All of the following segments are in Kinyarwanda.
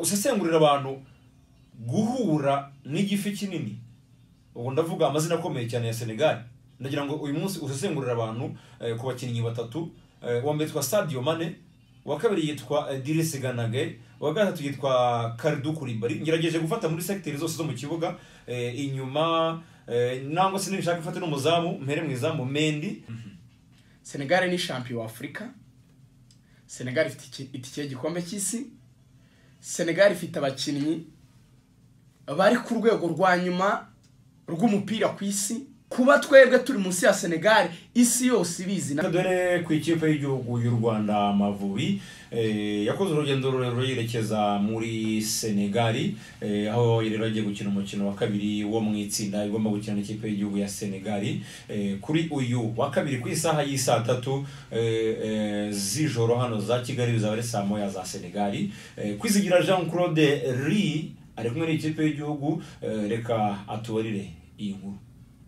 usesengurira abantu guhura n'igifi kinini ubu ndavuga amazina akomeye cyane ya senegali ndagira ngo uyu munsi usesengurira abantu eh, ku bakinnyi batatu Eh, uwa mbere yitwa sadio mane uwa kabiri yitwa eh, dirisi ganage uwa gatatu yitwa karidu kuribari ngerageje gufata muri segiteri zose zo mu kibuga eh, inyuma eh, nangwa se nibishaka ifate n'umuzamu mpere mu izamu mendi senegali ni shampiyo w'afurika senegali ifite iki- itike y'igikombe cy'isi senegali ifite abakinnyi bari ku rwego rwa nyuma rw'umupira ku isi kuba twebwe turi munsi ya senegali isi yose ibizi na- dore ku ikipe y'igihugu y'u rwanda amavubi eh, yakoze urugendo rurerure yerekeza muri senegali eh, aho yari agiye gukina umukino wa kabiri wo mu itsinda igomba gukina n'ikipe y'igihugu ya senegali Eh, kuri uyu wa kabiri ku isaha y'i saa tatu eh, eh, z'ijoro hano za kigali bizaba ari saa moya za senegali Eh, kwizigira jean claude ri ari kumwe n'ikipe y'igihugu eh, reka atubarire iyi nkuru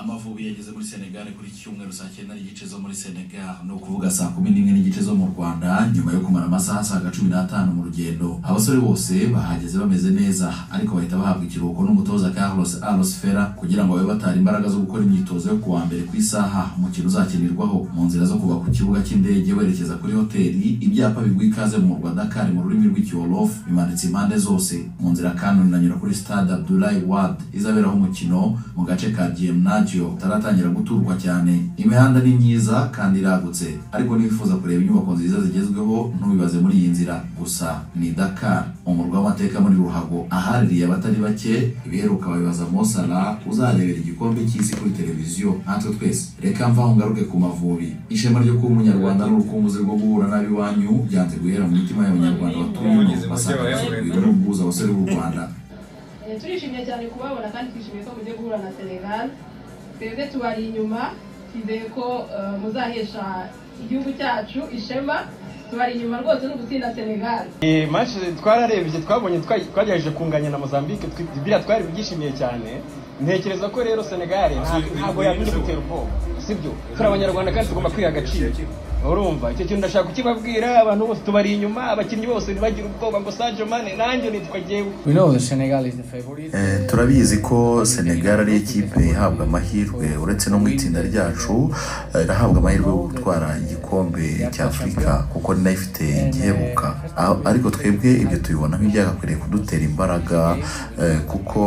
amavubi yageze muri senegal kuri iki cyumweru saa cyenda n'igice zo muri senegal ni ukuvuga saa kumi n'imwe n'igice zo mu rwanda nyuma yo kumara amasaha asaga cumi n'atanu mu rugendo abasore bose bahageze bameze neza ariko bahita bahabwa ikiruhuko n'umutoza carlos aros fera kugira ngo babe batara imbaraga zo gukora imyitozo yo ku wa mbere ku isaha umukino uzakinirwaho mu nzira zo kuva ku kibuga cy'indege werekeza kuri hoteli ibyapa biguha ikaze mu murwa dakar mu rurimi rw'ikiwolof bimanitse impande zose mu nzira kandi unanyura kuri stade abdulayi wad izaberaho umukino mu gace ka gimnagio itaratangira guturwa cyane imihanda ni myiza kandi iragutse ariko niwifuza kureba inyubako nziza zigezweho ntubibaze muri iyi nzira gusa ni dakar umurwa w'amateka muri ruhago ahaririye abatari bake ibiheruka babibaza mosala uzarebera igikombe cy'isi kuri televiziyo natwe twese reka mvaho ngaruke ku mavubi ishema ryo kuba umunyarwanda n'urukumbuzi rwo guhura n'abiwanyu byanze guhera mu mitima y'abanyarwanda batuye ino basanga basubirwa n'ubwuzu abasore b'u rwanda Eh, turishimye cyane kubabona kandi twishimiye ko mugiye guhura na senegal twebwe tubari inyuma twizeye ko eh, muzahesha igihugu cyacu ishema tubari inyuma rwose ni ugutsinda senegal Eh, match twararebye twabonye twa- twagerageje kunganya na Mozambique twi- biriya twari byishimiye cyane ntekereza ko rero Senegal nta- ntabwo yabindi gutera ubwoba sibyo turi abanyarwanda kandi tugomba kwiha agaciro urumva icyo kintu ndashaka kukibabwira abantu bose tubari inyuma abakinnyi bose ntibagira ubwoba ngo Sadio Mane nanjye nitwa jyewe We know that Senegal is the favorite. Eh, turabizi ko senegal ari ikipe ihabwa amahirwe uretse no mu itsinda ryacu eh, irahabwa amahirwe yo gutwara igikombe cya afurika kuko ni nayo ifite igiheruka Ah, ariko twebwe ibyo tubibona nk'ibyakwiriye kudutera imbaraga eh, kuko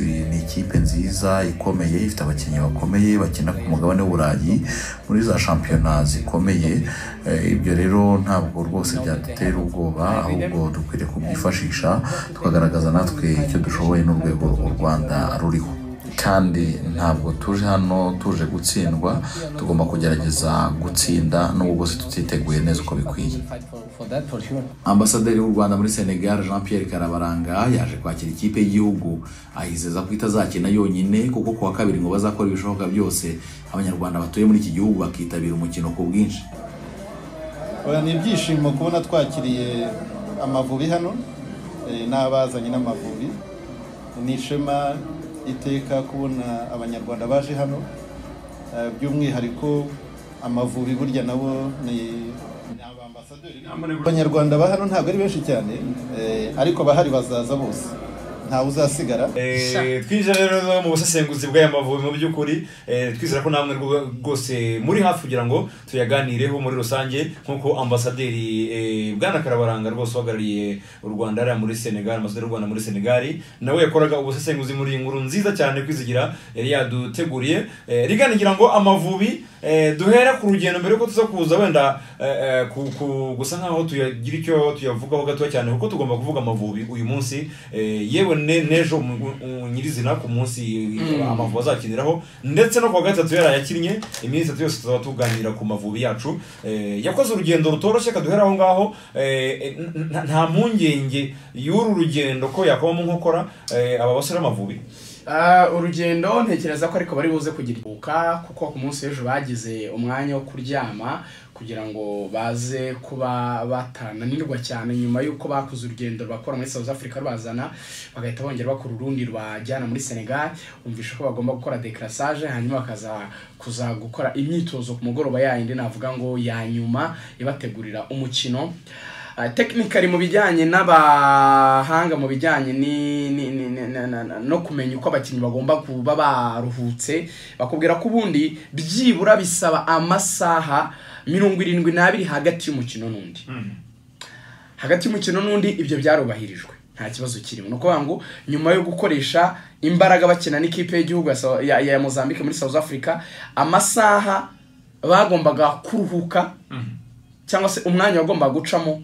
eh, ni ikipe nziza ikomeye ifite abakinnyi bakomeye bakina ku mugabane w'uburayi muri za shampiyona zikomeye Eh, ibyo rero ntabwo rwose byadutera ubwoba ahubwo dukwiriye kubyifashisha tukagaragaza natwe icyo dushoboye n'urwego u rwanda ruriho kandi ntabwo tuje hano tuje gutsindwa tugomba kugerageza gutsinda nubwo bwose tutiteguye neza uko bikwiye Fight for, for that for sure. ambasaderi w'u rwanda muri senegal jean pierre karabaranga yaje kwakira ikipe y'igihugu ayizeza ko itazakina yonyine kuko ku wa kabiri ngo bazakora ibishoboka byose abanyarwanda batuye muri iki gihugu bakitabira umukino ku bwinshi Oya, ni ibyishimo kubona twakiriye amavubi hano eh, n'abazanye n'amavubi ni ishema iteka kubona abanyarwanda baje hano eh, by'umwihariko amavubi burya nabo ni ni abambasaderi abanyarwanda ba hano ntabwo ari benshi cyane eh, ariko abahari bazaza bose ntawe uzasigara Eh, twinjira rero mu busesenguzi bw'aya mavubi mu by'ukuri eh, twizera ko namwe rwo- rwose muri hafi kugira ngo tuyaganireho muri rusange nk'uko ambasaderi eh, bwana karabaranga rwose uhagarariye u rwanda ariya muri senegal ambasaderi w'u rwanda muri senegal nawe yakoraga ubusesenguzi muri iyi nkuru nziza cyane kwizigira yari yaduteguriye Eh, riganigira ngo amavubi eh, duhera ku rugendo mbere yuko tuza kuza wenda eh, eh, ku- ku- gusa nkaho tuyagira icyo tuyavugaho gatoya cyane kuko tugomba kuvuga amavubi uyu munsi eh, yewe ne- n'ejo mu- mu- nyirizina ku munsi amavubi azakiniraho ndetse no ku wa gatatu yarayakinnye iminsi itatu yose tuzaba tuganira ku mavubi yacu Eh, yakoze urugendo rutoroshye kaduhera aho ngaho Eh, n- n- nta mpungenge y'uru rugendo ko yakubamo nkokora eh, aba basore b'amavubi Ah, urugendo ntekereza ko ariko bari buze kugira ikiruhuka kuko ku munsi w'ejo bagize umwanya wo kuryama kugira ngo baze kuba batananirwa cyane nyuma y'uko bakoze urugendo bakora muri South Africa rubazana bagahita bongera bakora urundi rubajyana muri Senegal umvisha ko bagomba gukora decrassage hanyuma bakaza kuza gukora imyitozo ku mugoroba yayindi navuga ngo ya nyuma ibategurira umukino tekinikari mu bijyanye n'abahanga mu bijyanye ni- ni- ni- ni- na- na- na- no kumenya uko abakinnyi bagomba kuba baruhutse bakubwira ko ubundi byibura bisaba amasaha mirongo irindwi n'abiri hagati y'umukino n'undi hagati y'umukino n'undi ibyo byarubahirijwe nta kibazo kirimo ni ukuvuga ngo nyuma yo gukoresha imbaraga bakina n'ikipe y'igihugu ya Sa- ya, ya mozambique muri south africa amasaha bagombaga kuruhuka cyangwa se umwanya wagombaga gucamo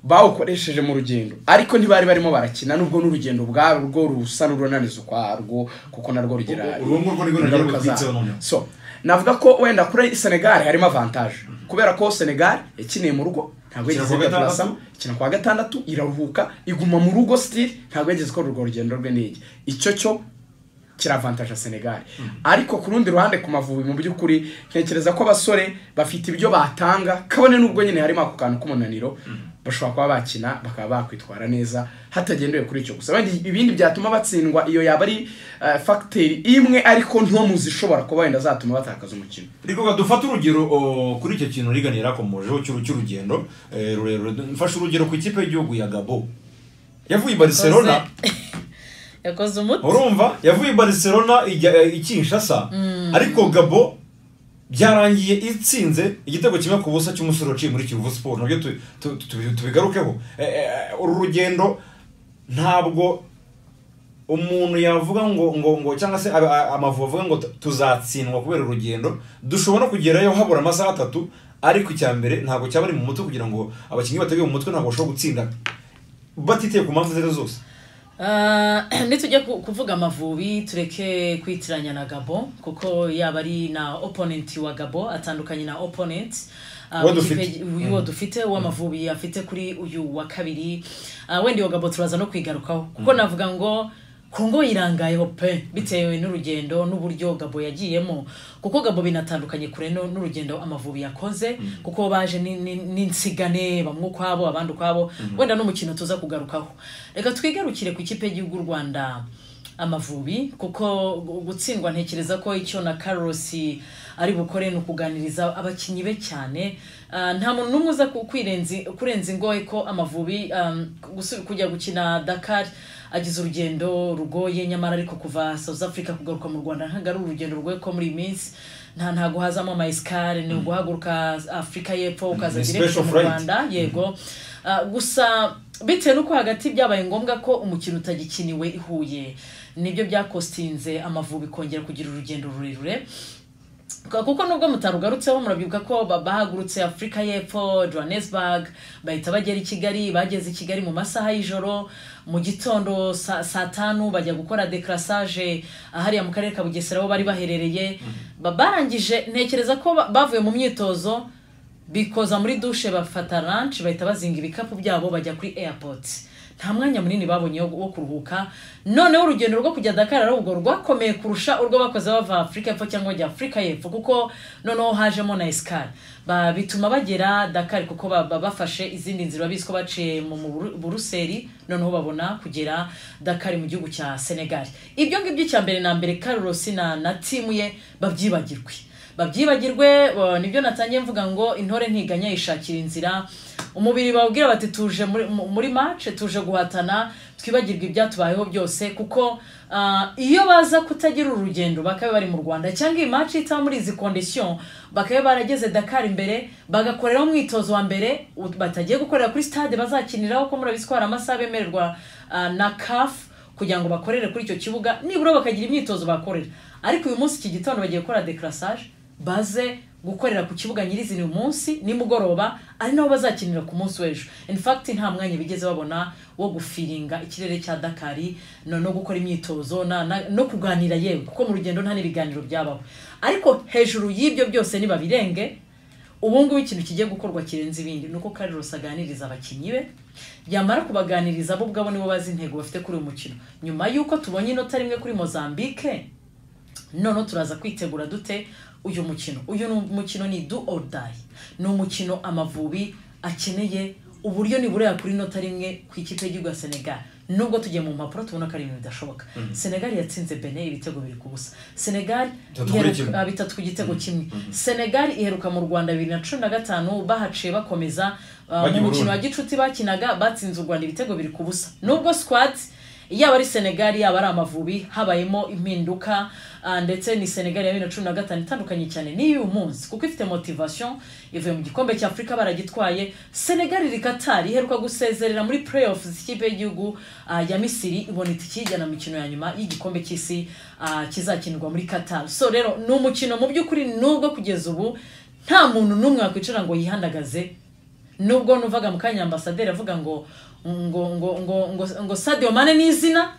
bawukoresheje mu rugendo ariko ntibari barimo barakina nubwo n'urugendo ubwarwo rusa n'urunaniza ukwarwo kuko narwo rugira Urwo ngurwo nirwo nagiye ingaruka gutwitseho zarwo. noneho. so navuga ko wenda kuri senegal harimo avantage kubera ko senegal yakiniye mu rugo ntabwo Ikina yigeze kuwa gatandatu. igatasa ikina kuwa gatandatu iraruhuka iguma mu rugo sitiri ntabwo yageze ko urwo rugendo rwe n'iki icyo cyo kiravantaje senegal ariko ku rundi ruhande ku mavubi mu by'ukuri ntekereza ko abasore bafite ibyo batanga kabone n'ubwo nyine harimo ako kantu k'umunaniro bashobora kuba bakina bakaba bakwitwara neza hatagendewe kuri icyo gusa wenda ibindi byatuma batsindwa iyo yaba ari eh, fagiteri imwe ariko nto mu zishobora kuba wenda zatuma batakaza umukino reka dufate urugero o, kuri icyo kintu rigani yarakomojeho cy'uru- cy'urugendo eh, rurerure mfashe urugero ku ikipe y'igihugu ya gabo yavuye i barcelona yakoze umuti urumva yavuye i barcelona ijya eh, i kinshasa ariko gabo byarangiye itsinze igitego kimwe ku busa cy'umusore waciye muri kivu siporo nabyo tu- tu- tu- tubigarukeho Eh, eh, uru rugendo ntabwo umuntu yavuga ngo ngo ngo cyangwa se aba- a- amavubi avuga ngo tu- tuzatsindwa kubera urugendo dushobora no kugerayo habura amasaha atatu ariko icya mbere ntabwo cyaba ari mu mutwe kugira ngo abakinnyi bateguye mu mutwe ntabwo bashobora gutsinda batiteye ku mpamvu izo ari zo zose Ah, nitujya ku- kuvuga amavubi tureke kwitiranya na gabo kuko yaba ari na opponent wa gabo atandukanye na opponent ah, Uwo w'ikipe- dufite. uyu wo dufite uw'amavubi afite kuri uyu wa kabiri Ah, wenda iyo gabo turaza no kwigarukaho kuko navuga ngo kongo yirangayeho pe bitewe n'urugendo n'uburyo gabo yagiyemo kuko gabo binatandukanye kure n'u- n'urugendo amavubi yakoze kuko baje ni- ni- n'insigane bamwe ukwabo abandi ukwabo wenda n'umukino tuza kugarukaho reka twigarukire ku ikipe y'igihugu y'u rwanda amavubi kuko gu- gutsindwa ntekereza ko icyo na Carlos ari bukore ni ukuganiriza abakinnyi be cyane Ah, nta muntu n'umwe uza ku- kwirenzi- kurenza ingoye ko amavubi um, gusu- kujya gukina dakar agize urugendo rugoye nyamara ariko kuva south africa kugaruka mu rwanda ntabwo ari urugendo rugoye ko muri iyi minsi nta ntago hazamo amayesikare ni uguhaguruka afurika y'epfo ukaza Ni direct special mu flight. rwanda yego Ah, gusa bitewe n'uko hagati byabaye ngombwa ko umukino utagikiniwe i huye nibyo byakostinze amavubi kongera kugira urugendo rurerure kuko nubwo mutarugarutseho murabyibuka ko ba- bahagurutse afurika y'epfo johannesburg bahita bagera i kigali bageze i kigali mu masaha y'ijoro mu gitondo sa- saa tanu bajya gukora decrassage ahariya mu karere ka bugesera aho bari baherereye Ba- barangije ntekereza ko ba- bavuye mu myitozo bikoza muri dushe bafata ranch bahita bazinga ibikapu byabo bajya kuri airport nta mwanya munini babonye wo wo kuruhuka noneho urugendo rwo kujya Dakar ari ubwo rwakomeye kurusha urwo bakoze bava Afurika y'Epfo cyangwa bajya Afurika y'Epfo kuko noneho hajemo na escale ba bituma bagera Dakar kuko ba- ba- bafashe izindi nzira babizi ko baciye mu mu Buru- Buruseli noneho babona kugera Dakar mu gihugu cya Senegal ibyo ngibyo icya mbere na mbere Carlos na na timu ye babyibagirwe babyibagirwe uh, nibyo natangiye mvuga ngo intore ntiganya yishakira inzira umubiri babwira bati tuje muri, mu- muri match tuje guhatana twibagirwe ibyatubayeho byose kuko uh, iyo baza kutagira urugendo bakaba bari mu rwanda cyangwa iyi match itaba muri izi condition bakaba barageze dakar imbere bagakoreraho umwitozo wa mbere u- batagiye gukorera kuri stade bazakiniraho ko murabizi ko hari amasaha bemererwa uh, na kafu kugira ngo bakorere kuri icyo kibuga nibura bakagira imyitozo bakorera ariko uyu munsi iki gitondo bagiye gukora decrassage baze gukorera ku kibuga nyirizina uyu munsi nimugoroba ari naho bazakinira ku munsi w'ejo in fact nta mwanya bigeze babona wo gufiringa ikirere cya dakari no, no gukora imyitozo na, na, no kuganira yewe kuko mu rugendo nta n'ibiganiro byabaho ariko hejuru y'ibyo byose nibabirenge ubu ngubu ikintu kigiye gukorwa kirenze ibindi ni uko Carlos aganiriza abakinnyi be yamara kubaganiriza bo ubwabo nibo bazi intego bafite kuri uyu mukino nyuma y'uko tubonye inota rimwe kuri Mozambique noneho turaza kwitegura dute uyu mukino uyu ni- mukino ni do or die ni umukino amavubi akeneye uburyo niburera kuri inota rimwe ku ikipe y'igihugu ya senegal nubwo tugiye mu mpapuro tubona ko ari ibintu bidashoboka senegal yatsinze bene ibitego biri ku busa senegal Bitatu kuri iheruka- kimwe. ah, bitatu ku gitego kimwe senegal iheruka mu rwanda bibiri na cumi na gatanu bahaciye bakomeza ah, Bajya i mu mukino Burundi. wa gicuti bakinaga batsinze u rwanda ibitego biri ku busa nubwo squad yaba ari senegal yaba ari amavubi habayemo impinduka ah, ndetse ni senegal ya bibiri na cumi na gatanu itandukanye cyane n'iy'uyu munsi kuko ifite motivation ivuye mu gikombe cya afurika baragitwaye senegal iri katari iheruka gusezerera muri playoff ikipe y'igihugu ah, ya misiri ibona itike ijyana mu mikino ya nyuma y'igikombe cy'isi ah, kizakinirwa muri katari so rero ni umukino mu by'ukuri nubwo kugeza ubu nta muntu n'umwe wakwicara ngo yihandagaze nubwo nuvaga mu kanya ambasaderi avuga ngo ngo ngo ngo ngo, ngo sadio mane ni izina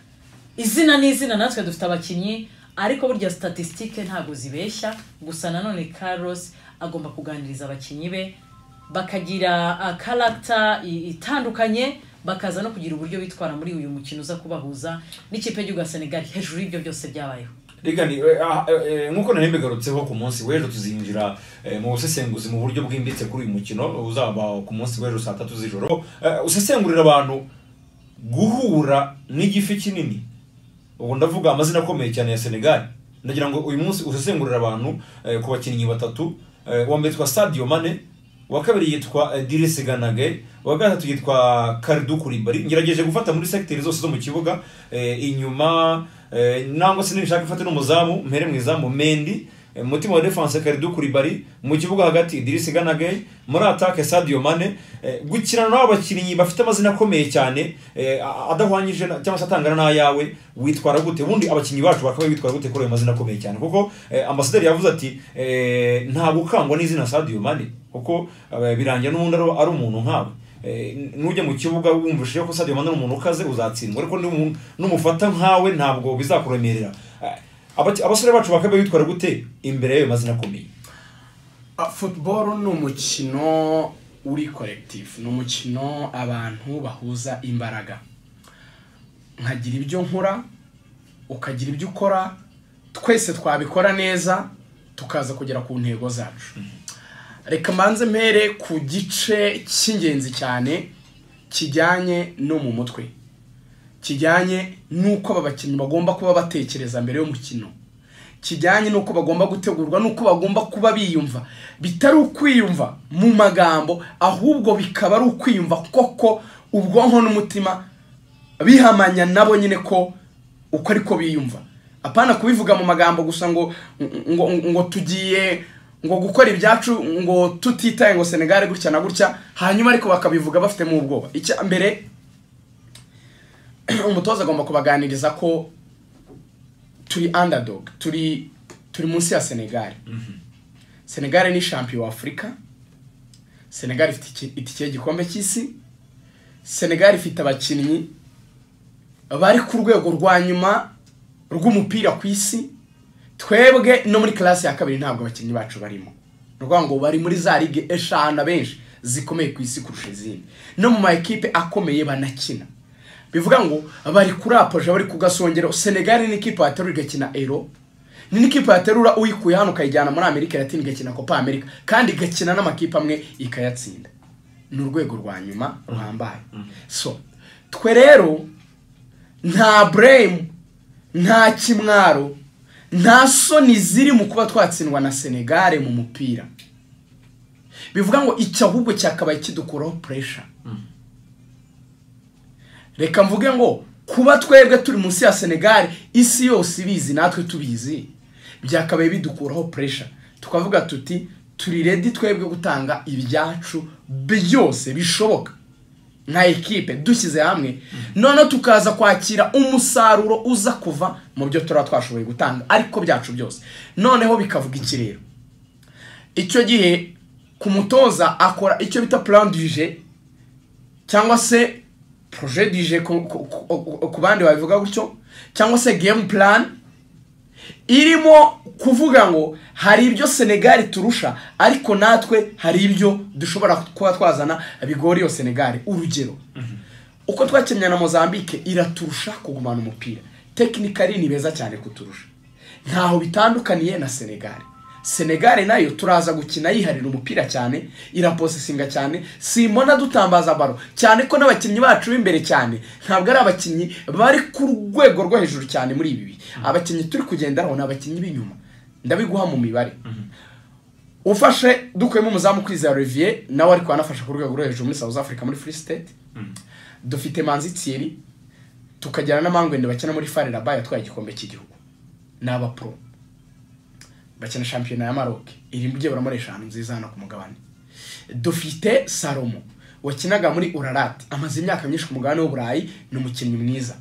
izina ni izina natwe dufite abakinnyi ariko burya statisitike ntabwo zibeshya gusa nanone carlos agomba kuganiriza abakinnyi be bakagira ah, character i- itandukanye bakaza no kugira uburyo bitwara muri uyu mukino uza kubahuza n'ikipe y'igihugu ya senegal hejuru y'ibyo byose byabayeho rigani eh, ah, eh, nk'uko nari mbigarutseho ku munsi w'ejo tuzinjira eh, mu busesenguzi mu buryo bwimbitse kuri uyu mukino uzaba ku munsi w'ejo saa tatu z'ijoro Eh, usesengurira abantu guhura n'igifi kinini ubu ndavuga amazina akomeye cyane ya senegal ndagira ngo uyu munsi usesengurira abantu eh, ku bakinnyi batatu Eh, uwa mbere yitwa sadio mane uwa kabiri yitwa eh, dirisi ganage uwa gatatu yitwa karidu kuribari ngerageje gufata muri sekiteri zose zo mu kibuga eh, inyuma eh, nangwa se nibishaka ifate n'umuzamu mpere mu izamu mendi eh, mutima wa defense karidu kuribari mu kibuga hagati dirisi ganage muri atake sadio mane eh, gukirana n'abo bakinnyi bafite amazina akomeye cyane eh, a- adahwanyije na- cyangwa se atangana n'ayawe witwara gute ubundi abakinnyi bacu bakaba bitwara gute kuri ayo mazina akomeye cyane kuko eh, ambasaderi yavuze ati eh, nta gukangwa n'izina sadio mane kuko eh, birangira n'ubundi ari- ari umuntu nkawe Eh, nujya mu kibuga wumvishije ko sadio mane ari umuntu ukaze uzatsindwa ariko n'umu- n'umufata nkawe ntabwo bizakuremerera Eh, abaki- abasore bacu bakaba bitwara gute imbere y'ayo mazina akomeye Ah, football ni umukino uri collective ni umukino abantu bahuza imbaraga nkagira ibyo nkora ukagira ibyo ukora twese twabikora neza tukaza kugera ku ntego zacu reka mbanze mpere ku gice cy'ingenzi cyane kijyanye no mu mutwe kijyanye n'uko aba bakinnyi bagomba kuba batekereza mbere y'umukino kijyanye n'uko bagomba gutegurwa n'uko bagomba kuba biyumva bitari ukwiyumva mu magambo ahubwo bikaba ari ukwiyumva koko ubwonko n'umutima bihamanya nabo nyine ko uko ari ko biyumva apana kubivuga mu magambo gusa ngo ngo, ngo tugiye ngo gukora ibyacu ngo tutitaye ngo senegali gutya na gutya hanyuma ariko bakabivuga bafitemo ubwoba icya mbere umutoza agomba kubaganiriza ko turi underdog turi turi munsi ya senegali senegali ni shampiyo wa afurika senegali ifite iki- itike y'igikombe cy'isi senegali ifite abakinnyi bari ku rwego rwa nyuma rw'umupira ku isi twebwe no muri karasi ya kabiri ntabwo abakinnyi bacu barimo ni ukuvuga ngo bari muri za ligue eshanu abenshi zikomeye ku isi kurusha izindi no mu ma ekipe akomeye banakina bivuga ngo bari kuri apoje bari ku gasongero senegali ni ikipe yaterura igakina ero ni n'ikipe yaterura uyikuye hano ukayijyana muri amerika latine igakina copa america kandi igakina n'amakipe amwe ikayatsinda ni urwego rwa nyuma ruhambaye so twe rero nta buremu nta kimwaro nta soni ziri mu kuba twatsindwa na senegare mu mupira bivuga ngo icyo ahubwo cyakabaye kidukuraho puresha reka mvuge ngo kuba twebwe turi munsi ya senegali isi yose ibizi natwe tubizi byakabaye bidukuraho puresha tukavuga tuti turi redi twebwe gutanga ibyacu byose bishoboka nka ekipe dushyize hamwe noneho tukaza kwakira umusaruro uza kuva mu byo turaba twashoboye gutanga ariko byacu byose noneho bikavuga iki rero icyo gihe ku mutoza akora icyo bita plan du jeu cyangwa se projet du jeu ku- ku- ku ku bandi babivuga gutyo cyangwa se game plan irimo kuvuga ngo hari ibyo senegali turusha ariko natwe hari ibyo dushobora kuba twazana bigora iyo senegali urugero uko twakinnye na mozambique iraturusha kugumana umupira tekinikari ni beza cyane kuturusha ntaho bitandukaniye na senegali senegali nayo turaza gukina yiharira umupira cyane iraposesinga cyane simona dutambaza baro cyane ko n'abakinnyi bacu b'imbere cyane ntabwo ari abakinnyi bari ku rwego rwo hejuru cyane muri ibi bihe abakinnyi turi kugenderaho ni abakinnyi b'inyuma ndabiguha mu mibare ufashe dukuyemo umuzamu kwizera olivier nawe ariko anafasha ku rwego rwo hejuru muri south africa muri free state dufite manzi thierry tukagira na mangwende bakina muri fare rabaye atwaye igikombe cy'igihugu ni abapro bakina shampiyona ya maroc iri mu byibura eshanu nziza hano ku mugabane dufite salomo wakinaga muri urarati amaze imyaka myinshi ku mugabane w'uburayi ni umukinnyi mwiza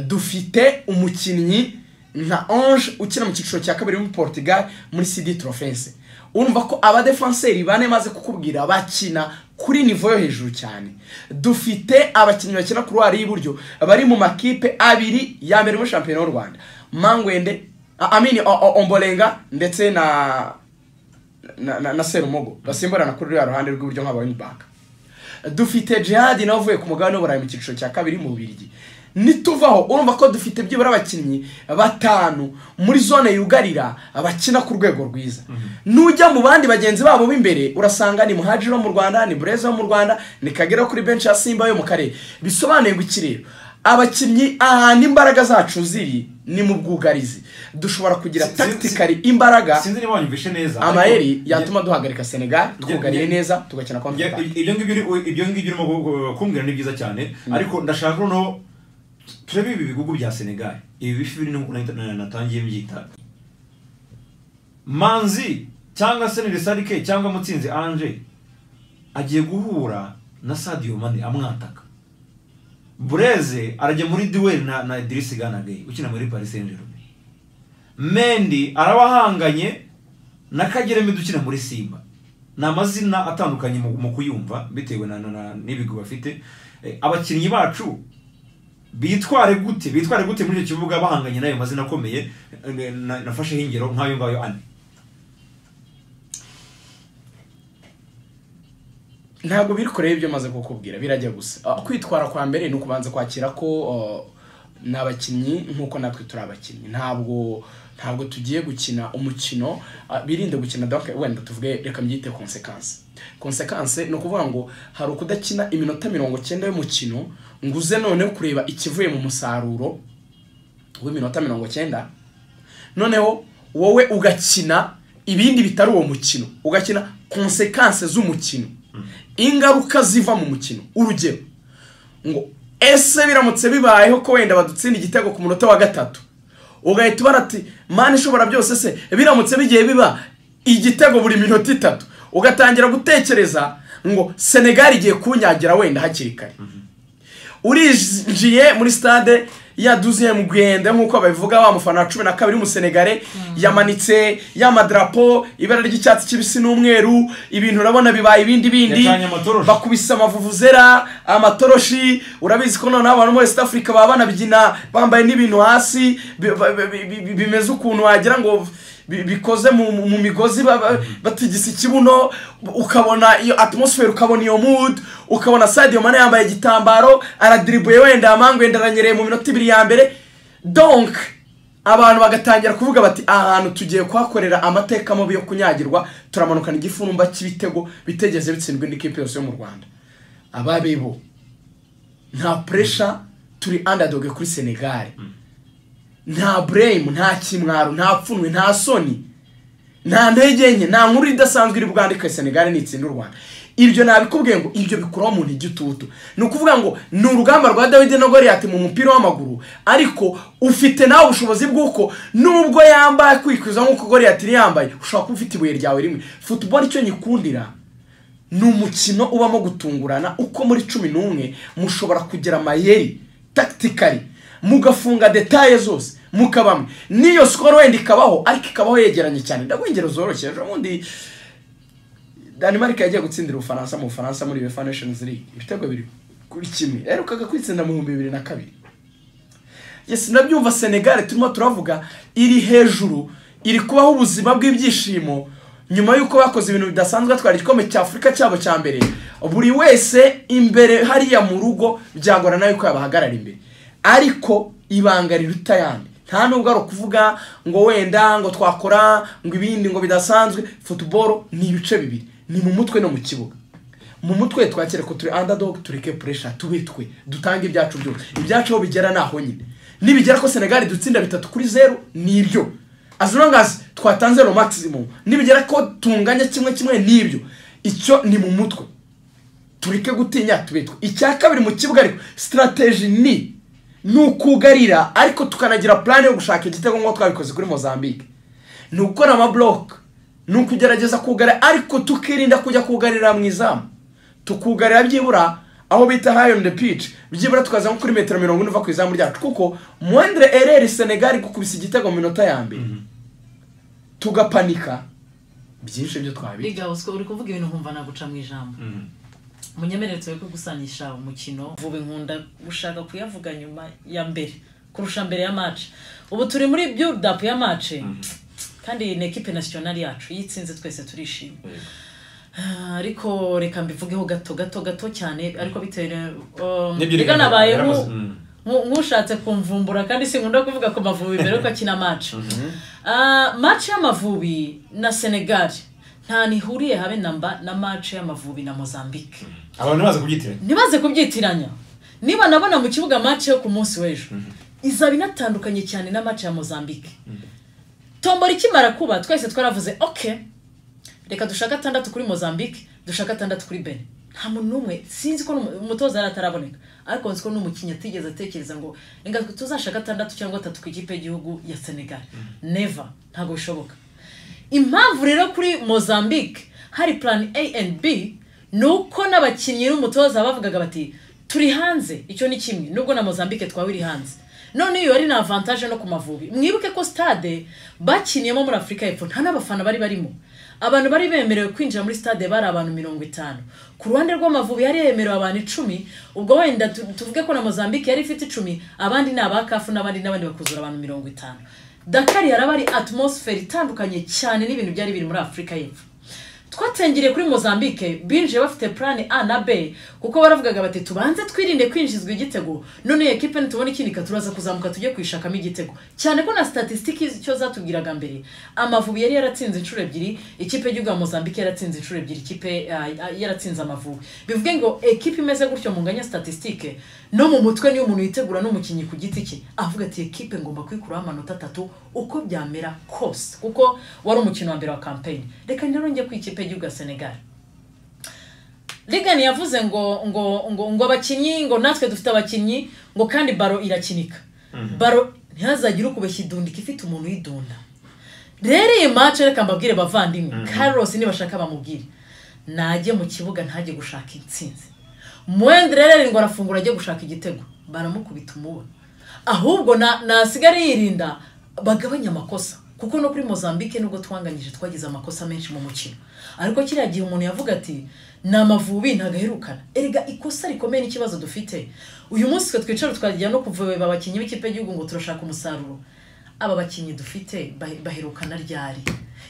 dufite umukinnyi nka ange ukina mu cyiciro cya kabiri muri portugal muri cd trofense urumva ko abadefanseri bane maze kukubwira bakina kuri nivo yo hejuru cyane dufite abakinnyi bakina ku ruhare y'iburyo bari mu makipe abiri ya mbere muri shampiyona y'u rwanda mangwende a- amini O- O- ombolenga ndetse na na, na, na serumogo basimburana kuri ruriya ruhande rw'iburyo nka baka dufite jihadi nawe uvuye ku mugabane w'uburayi mu cyiciro cya kabiri mu bubirigi nituvaho urumva ko dufite byibura abakinnyi batanu muri zone yugarira bakina ku rwego rwiza nujya mu bandi bagenzi babo b'imbere urasanga ni muhajiri wo mu rwanda ni bureza wo mu rwanda ni kagera kuri benshi ya simba yo mu karere bisobanuye ngo iki rero abakinnyi ahantu imbaraga zacu ziri ni mu bwugarizi dushobora kugira Si- si- tactically imbaraga sinzi niba wanyumvishe neza amayeri ariko- yatuma duhagarika senegal twugariye nge- neza tugakina konti Ya- i- ibyo ngibyo uri- ibyo ngibyo urimo gu- gu- kumbwira ni byiza cyane ariko ndashaka noneho turebe ibi bihugu bya senegal ibi bifi biri nuko nahita- na- natangiye mbyita manzi cyangwa se nirisarike cyangwa mutsinzi ange agiye guhura na sadiyo mane amwataka bureze arajya muri duweli na, na idirisi ganagay ukina muri paris saint germain mendi arabahanganye na kageremi dukina muri simba ni amazina atandukanye mu, mu kuyumva bitewe na, na, na n'ibigo bafite Eh, abakinnyi bacu bitware gute bitware gute muri icyo kibuga bahanganye n'ayo mazina akomeye Eh, na- nafasheho ingero nk'ayo ngayo ane ntabwo biri kureba ibyo maze kukubwira birajya gusa Ah, kwitwara kwa mbere ni ukubanza kwakira ko ah, ni abakinnyi nk'uko natwe turi abakinnyi ntabwo ntabwo tugiye gukina umukino ah, birinde gukina donc wenda tuvuge reka mbyite konsekanse konsekanse ni ukuvuga ngo hari ukudakina iminota mirongo cyenda y'umukino ngo uze noneho kureba ikivuye mu musaruro w'iminota mirongo cyenda noneho wowe ugakina ibindi bitari uwo mukino ugakina konsekanse z'umukino ingaruka ziva mu mukino urugero ngo ese biramutse bibayeho ko wenda badutsinda igitego ku munota wa gatatu ugahita ubara ati mani ishobora byose se biramutse bigiye biba igitego buri minota itatu ugatangira gutekereza ngo senegali igiye kunyagira wenda hakiri kare urinjiye muri stade ya duziyemu gwende nk'uko babivuga wa mufana wa cumi na kabiri w'umusenegare yamanitse y'amadarapo ibara ry'icyatsi kibisi n'umweru ibintu urabona bibaye ibindi bindi Yacanye amatoroshi. bakubise amavuvuzera amatoroshi urabizi ko noneho abantu muri west africa baba banabyina bambaye n'ibintu hasi bi- ba- bi- bi- bi- bimeze ukuntu wagira ngo bi- bikoze mu, mu- mu migozi ba- ba- batigisa ikibuno ukabona iyo atmosphere ukabona iyo mood ukabona sadio mane yambaye igitambaro aradiribuye wenda amangwenda aranyereye mu minota ibiri ya mbere donc abantu bagatangira kuvuga bati aha hantu tugiye kuhakorera amateka mabi yo kunyagirwa turamanukana igifurumba cy'ibitego bitegeze bitsindwe n'ikipe yose yo mu rwanda ababebo nta puresha turi andadoge kuri senegali nta buremu nta kimwaro nta pfunwe nta soni nta ntege nke nta nkuru idasanzwe iri bwandike senegali nitsinda u rwanda ibyo nabikubwiye ngo ibyo bikuraho umuntu igitutu ni ukuvuga ngo ni urugamba rwa dawidi na goriyati mu mupira w'amaguru ariko ufite nawe ubushobozi bw'uko nubwo yambaye kwikwiza nk'uko goriyati yari yambaye ushobora kuba ufite ibuye ryawe rimwe futuboro icyo nyikundira ni umukino ubamo gutungurana uko muri cumi n'umwe mushobora kugira amayeri tactically mugafunga detaye zose mukabamwe n'iyo sikoro wenda ikabaho ariko ikabaho yegeranye cyane ndaguha ingero zoroshye ejo bundi Denmark yagiye gutsindira Ubufaransa mu Bufaransa muri UEFA Nations League ibitego biri kuri kimwe yaherukaga kwitsinda mu bihumbi bibiri na kabiri yes nabyumva Senegal turimo turavuga iri hejuru iri kubaho ubuzima bw'ibyishimo nyuma y'uko bakoze ibintu bidasanzwe batwara igikombe cya afurika cyabo cya mbere buri wese imbere hariya mu rugo byagorana yuko yabahagarara imbere ariko ibanga riruta ayandi nta nubwo ari ukuvuga ngo wenda ngo twakora ngo ibindi ngo bidasanzwe futuboro ni ibice bibiri ni mu mutwe no mu kibuga mu mutwe twakere ko turi underdog tureke puresha tube twe dutange ibyacu byose ibyacu aho bigera ni aho nyine nibigera ko senegali dutsinda bitatu kuri zeru ni ibyo as long as twatanze no maximum nibigera ko tunganya kimwe kimwe ni ibyo icyo ni mu mutwe tureke gutinya tube twe icya kabiri mu kibuga ariko sitarateji ni ni ukugarira ariko tukanagira plan yo gushaka igitego nk'uko twabikoze kuri mozambique ni ugukora amaburoke ni ukugerageza kugarira ariko tukirinda kujya kugarira mu izamu tukugarira byibura aho bita hayo on the pitch byibura tukaza nko kuri metero mirongo ine uva ku izamu ryacu kuko mwendere ereri senegali gukubisa igitego mu minota ya mbere tugapanika byinshi byo twabika biga uswe uri kuvuga ibintu nkumva naguca mu ijambo munyemerere tube ko gusanisha umukino vuba inkunda gushaka kuyavuga nyuma ya mbere kurusha mbere ya match ubu turi muri build-up ya match kandi iyi ni ekipe nasiyonari yacu iyo itsinze twese turishima Ah, ariko reka mbivugeho gato gato gato cyane ariko bitewe um, Nibyo reka reka nabaye yaramaze, nku- mm. nku- nk'ushatse kumvumbura kandi sinkunda kuvuga ku mavubi mbere yuko akina match Ah, match y'amavubi na senegal nta nihuriye habe na mba na match y'amavubi na mozambique abantu baza kubyitiranya ntibaze kubyitiranya niba nabona mu kibuga match yo ku munsi w'ejo izaba inatandukanye cyane na match ya mozambique tombora ikimara kuba twese twaravuze ok reka dushake atandatu kuri mozambique dushake atandatu kuri bene nta muntu n'umwe sinzi ko n'umu- umutoza yari ataraboneka ariko nzi ko n'umukinnyi atigeze atekereza ngo reka tuzashake atandatu cyangwa atatu ku ikipe y'igihugu ya senegal never ntabwo bishoboka impamvu rero kuri mozambique hari plan a and b ni uko n'abakinnyi n'umutoza bavugaga bati turi hanze icyo ni kimwe nubwo na mozambique twaba iri hanze none iyo yari ni avantage no ku mavubi mwibuke ko stade bakiniyemo muri afurika y'epfo nta n'abafana bari barimo abantu bari bemerewe kwinjira muri stade bari abantu mirongo itanu ku ruhande rw'amavubi yari yemerewe abantu icumi ubwo wenda tu- tuvuge ko na mozambique yari ifite icumi abandi ni abakafu n'abandi n'abandi bakuzura abantu mirongo itanu dakari yaraba ari atmosfere itandukanye cyane n'ibintu byari biri muri afurika y'epfo twatengiriye kuri mozambique binjiye bafite plan a na b kuko baravugaga bati tubanze twirinde kwinjizwa igitego none iyo ekipe nitubona ikinika turaza kuzamuka tujye kwishakamo igitego cyane ko na statisitiki icyo zatubwiraga mbere amavubi yari yaratsinze inshuro ebyiri ikipe y'igihugu ya mozambique yaratsinze inshuro ebyiri ikipe ah, ah, yaratsinze amavubi bivuge ngo ekipe imeze gutyo mu nganya statisitike no mu mutwe niyo umuntu yitegura n'umukinnyi ku giti cye avuga ati ekipe ngomba kwikuraho amanota atatu uko byamera kose kuko wari umukino wa mbere wa kampeyini reka rero njye ku ikipe y'igihugu ya senegali rigani yavuze ngo ngo ngo ngo abakinnyi ngo natwe dufite abakinnyi ngo kandi baro irakinika baro ntihazagire ukubeshya idundika ifite umuntu uyidunda rero iyi mace reka mbabwire bavandimwe carlos nibashaka bamubwire najye mu kibuga ntajye gushaka intsinzi mwende rero ngo arafungura ajye gushaka igitego baramukubita umuba ahubwo na- nasigare yirinda bagabanye amakosa kuko no kuri mozambique nubwo twanganyije twagize amakosa menshi mu mukino ariko kiriya gihe umuntu yavuga ati ni amavubi ntagaherukana erega ikosa rikomeye n'ikibazo dufite uyu munsi twe twicara twagira no kuvubeba abakinnyi b'ikipe y'igihugu ngo turashaka umusaruro aba bakinnyi dufite ba- baherukana ryari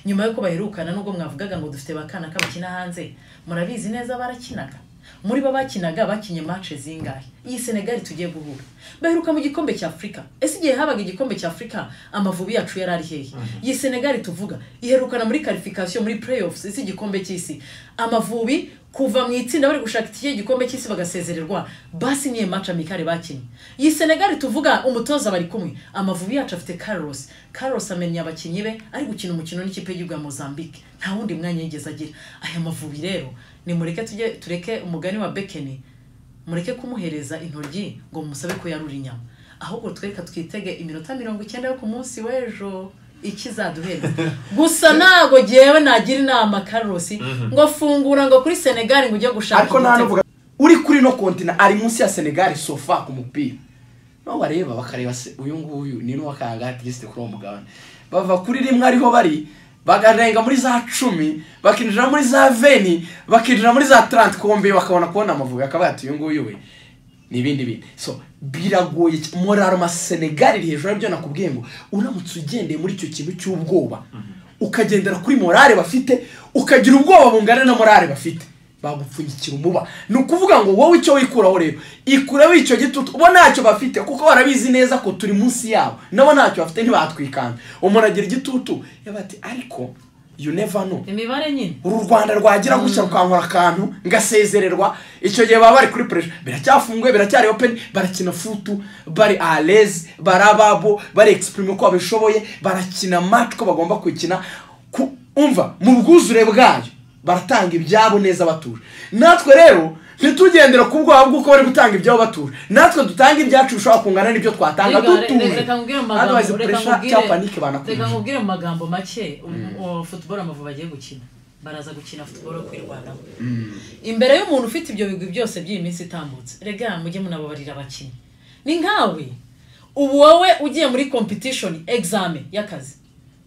nyuma y'uko baherukana nubwo mwavugaga ngo dufite bakana k'abakina hanze murabizi neza barakinaga muri bo bakinaga bakinye mace zingahe iyi senegali tugiye guhura baheruka mu gikombe cya afurika ese igihe habaga igikombe cya afurika amavubi yacu yari ari hehe iyi senegali tuvuga iherukana muri karifikasiyo muri playoffs isi igikombe cy'isi amavubi kuva mu itsinda bari gushaka iki gikombe cy'isi bagasezererwa basi niyo mace amikare bakinnye iyi senegali tuvuga umutoza bari kumwe amavubi yacu afite carlos carlos amenya abakinnyi be ari gukina umukino n'ikipe y'igihugu ya mozambique nta wundi mwanya yigeze agira aya mavubi rero nimureke tujye tureke umugani wa bekeni mureke kumuhereza intoryi ngo musabe ko yarura inyama ahubwo twereka twitege iminota mirongo icyenda yo ku munsi w'ejo ikizaduhera gusa ntabwo ngewe nagira inama karosi ngo fungura ngo kuri senegali ngo ujye gushaka ariko nta igitego. n'uvuga uri kuri no kontina ari munsi ya senegali sofa ku mupira no bareba bakareba se uyu nguyu ni n'uwakanga gisite kuri uwo mugabane bava kuri rimwe ariho bari bagarenga muri za cumi bakinjira muri za veni bakinjira muri za taranti kombe bakabona kubona amavubi akavuga ati uyu nguyu we n'ibindi bintu so biragoye cy- moraroma senegali iri hejuru aribyo nakubwiye ngo uramutse ugendeye muri icyo kintu cy'ubwoba ukagendera kuri morale bafite ukagira ubwoba bungana na morale bafite bagupfunyikira umuba ni ukuvuga ngo wowe icyo wikuraho rero ikuraho icyo gitutu uba ntacyo bafite kuko barabizi neza ko turi munsi yabo nabo ntacyo bafite ntibatwikanga umuntu agira igitutu yaba ati ariko you never know imibare nyine uru rwanda rwagira gutya rukankora akantu ngasezererwa icyo gihe baba bari kuri pressure biracyafunguye biracyari open barakina futu bari alez bari ababo bari exprime uko babishoboye barakina match uko bagomba kuyikina Ku- umva mu bwuzure bwayo baratanga ibyabo neza batuje natwe rero ntitugendera ku bwoba bw'uko bari gutanga ibyabo batuje natwe dutanga ibyacu bishobora kungana n'ibyo twatanga Rega- re- dutuje reka nkubwire mu Otherwise magambo- reka pressure nkubwire- cyangwa panique reka banakwica nkubwire mu magambo make um, uh, football amavubi agiye gukina baraza gukina football yo kwirwanaho imbere y'umuntu ufite ibyo bigwi byose by'iyi minsi itambutse rega mujye munababarira abakinnyi ni nkawe ubu wowe ugiye muri competition examen y'akazi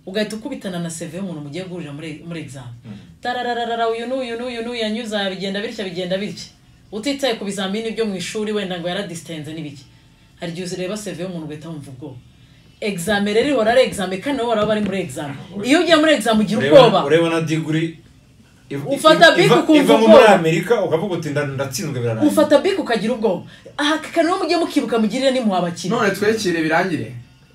ugahita ukubitana na seve y'umuntu mugiye guhurira muri muri examen tarararara uyu n'uyu n'uyu n'uyu yanyuze aha bigenda bitya bigenda bitya utitaye ku bizamini byo mu ishuri wenda ngo yaradisitinze n'ibiki hari igihe ureba seve y'umuntu ugahita wumva ubwoba examen rero ihora ari examen kandi nabo baraba bari muri examen iyo ugiye muri examen ugira ubwoba ureba na diguri iv- Ufata iv- bike iva- ukumva iva nko ubwoba. muri amerika ukavuga uti nda- ndatsinzwe birarangira ufata bike ukagira ubwoba aha kandi rero mujye mukibuka mugirire nimuha abakinnyi none twekire birangire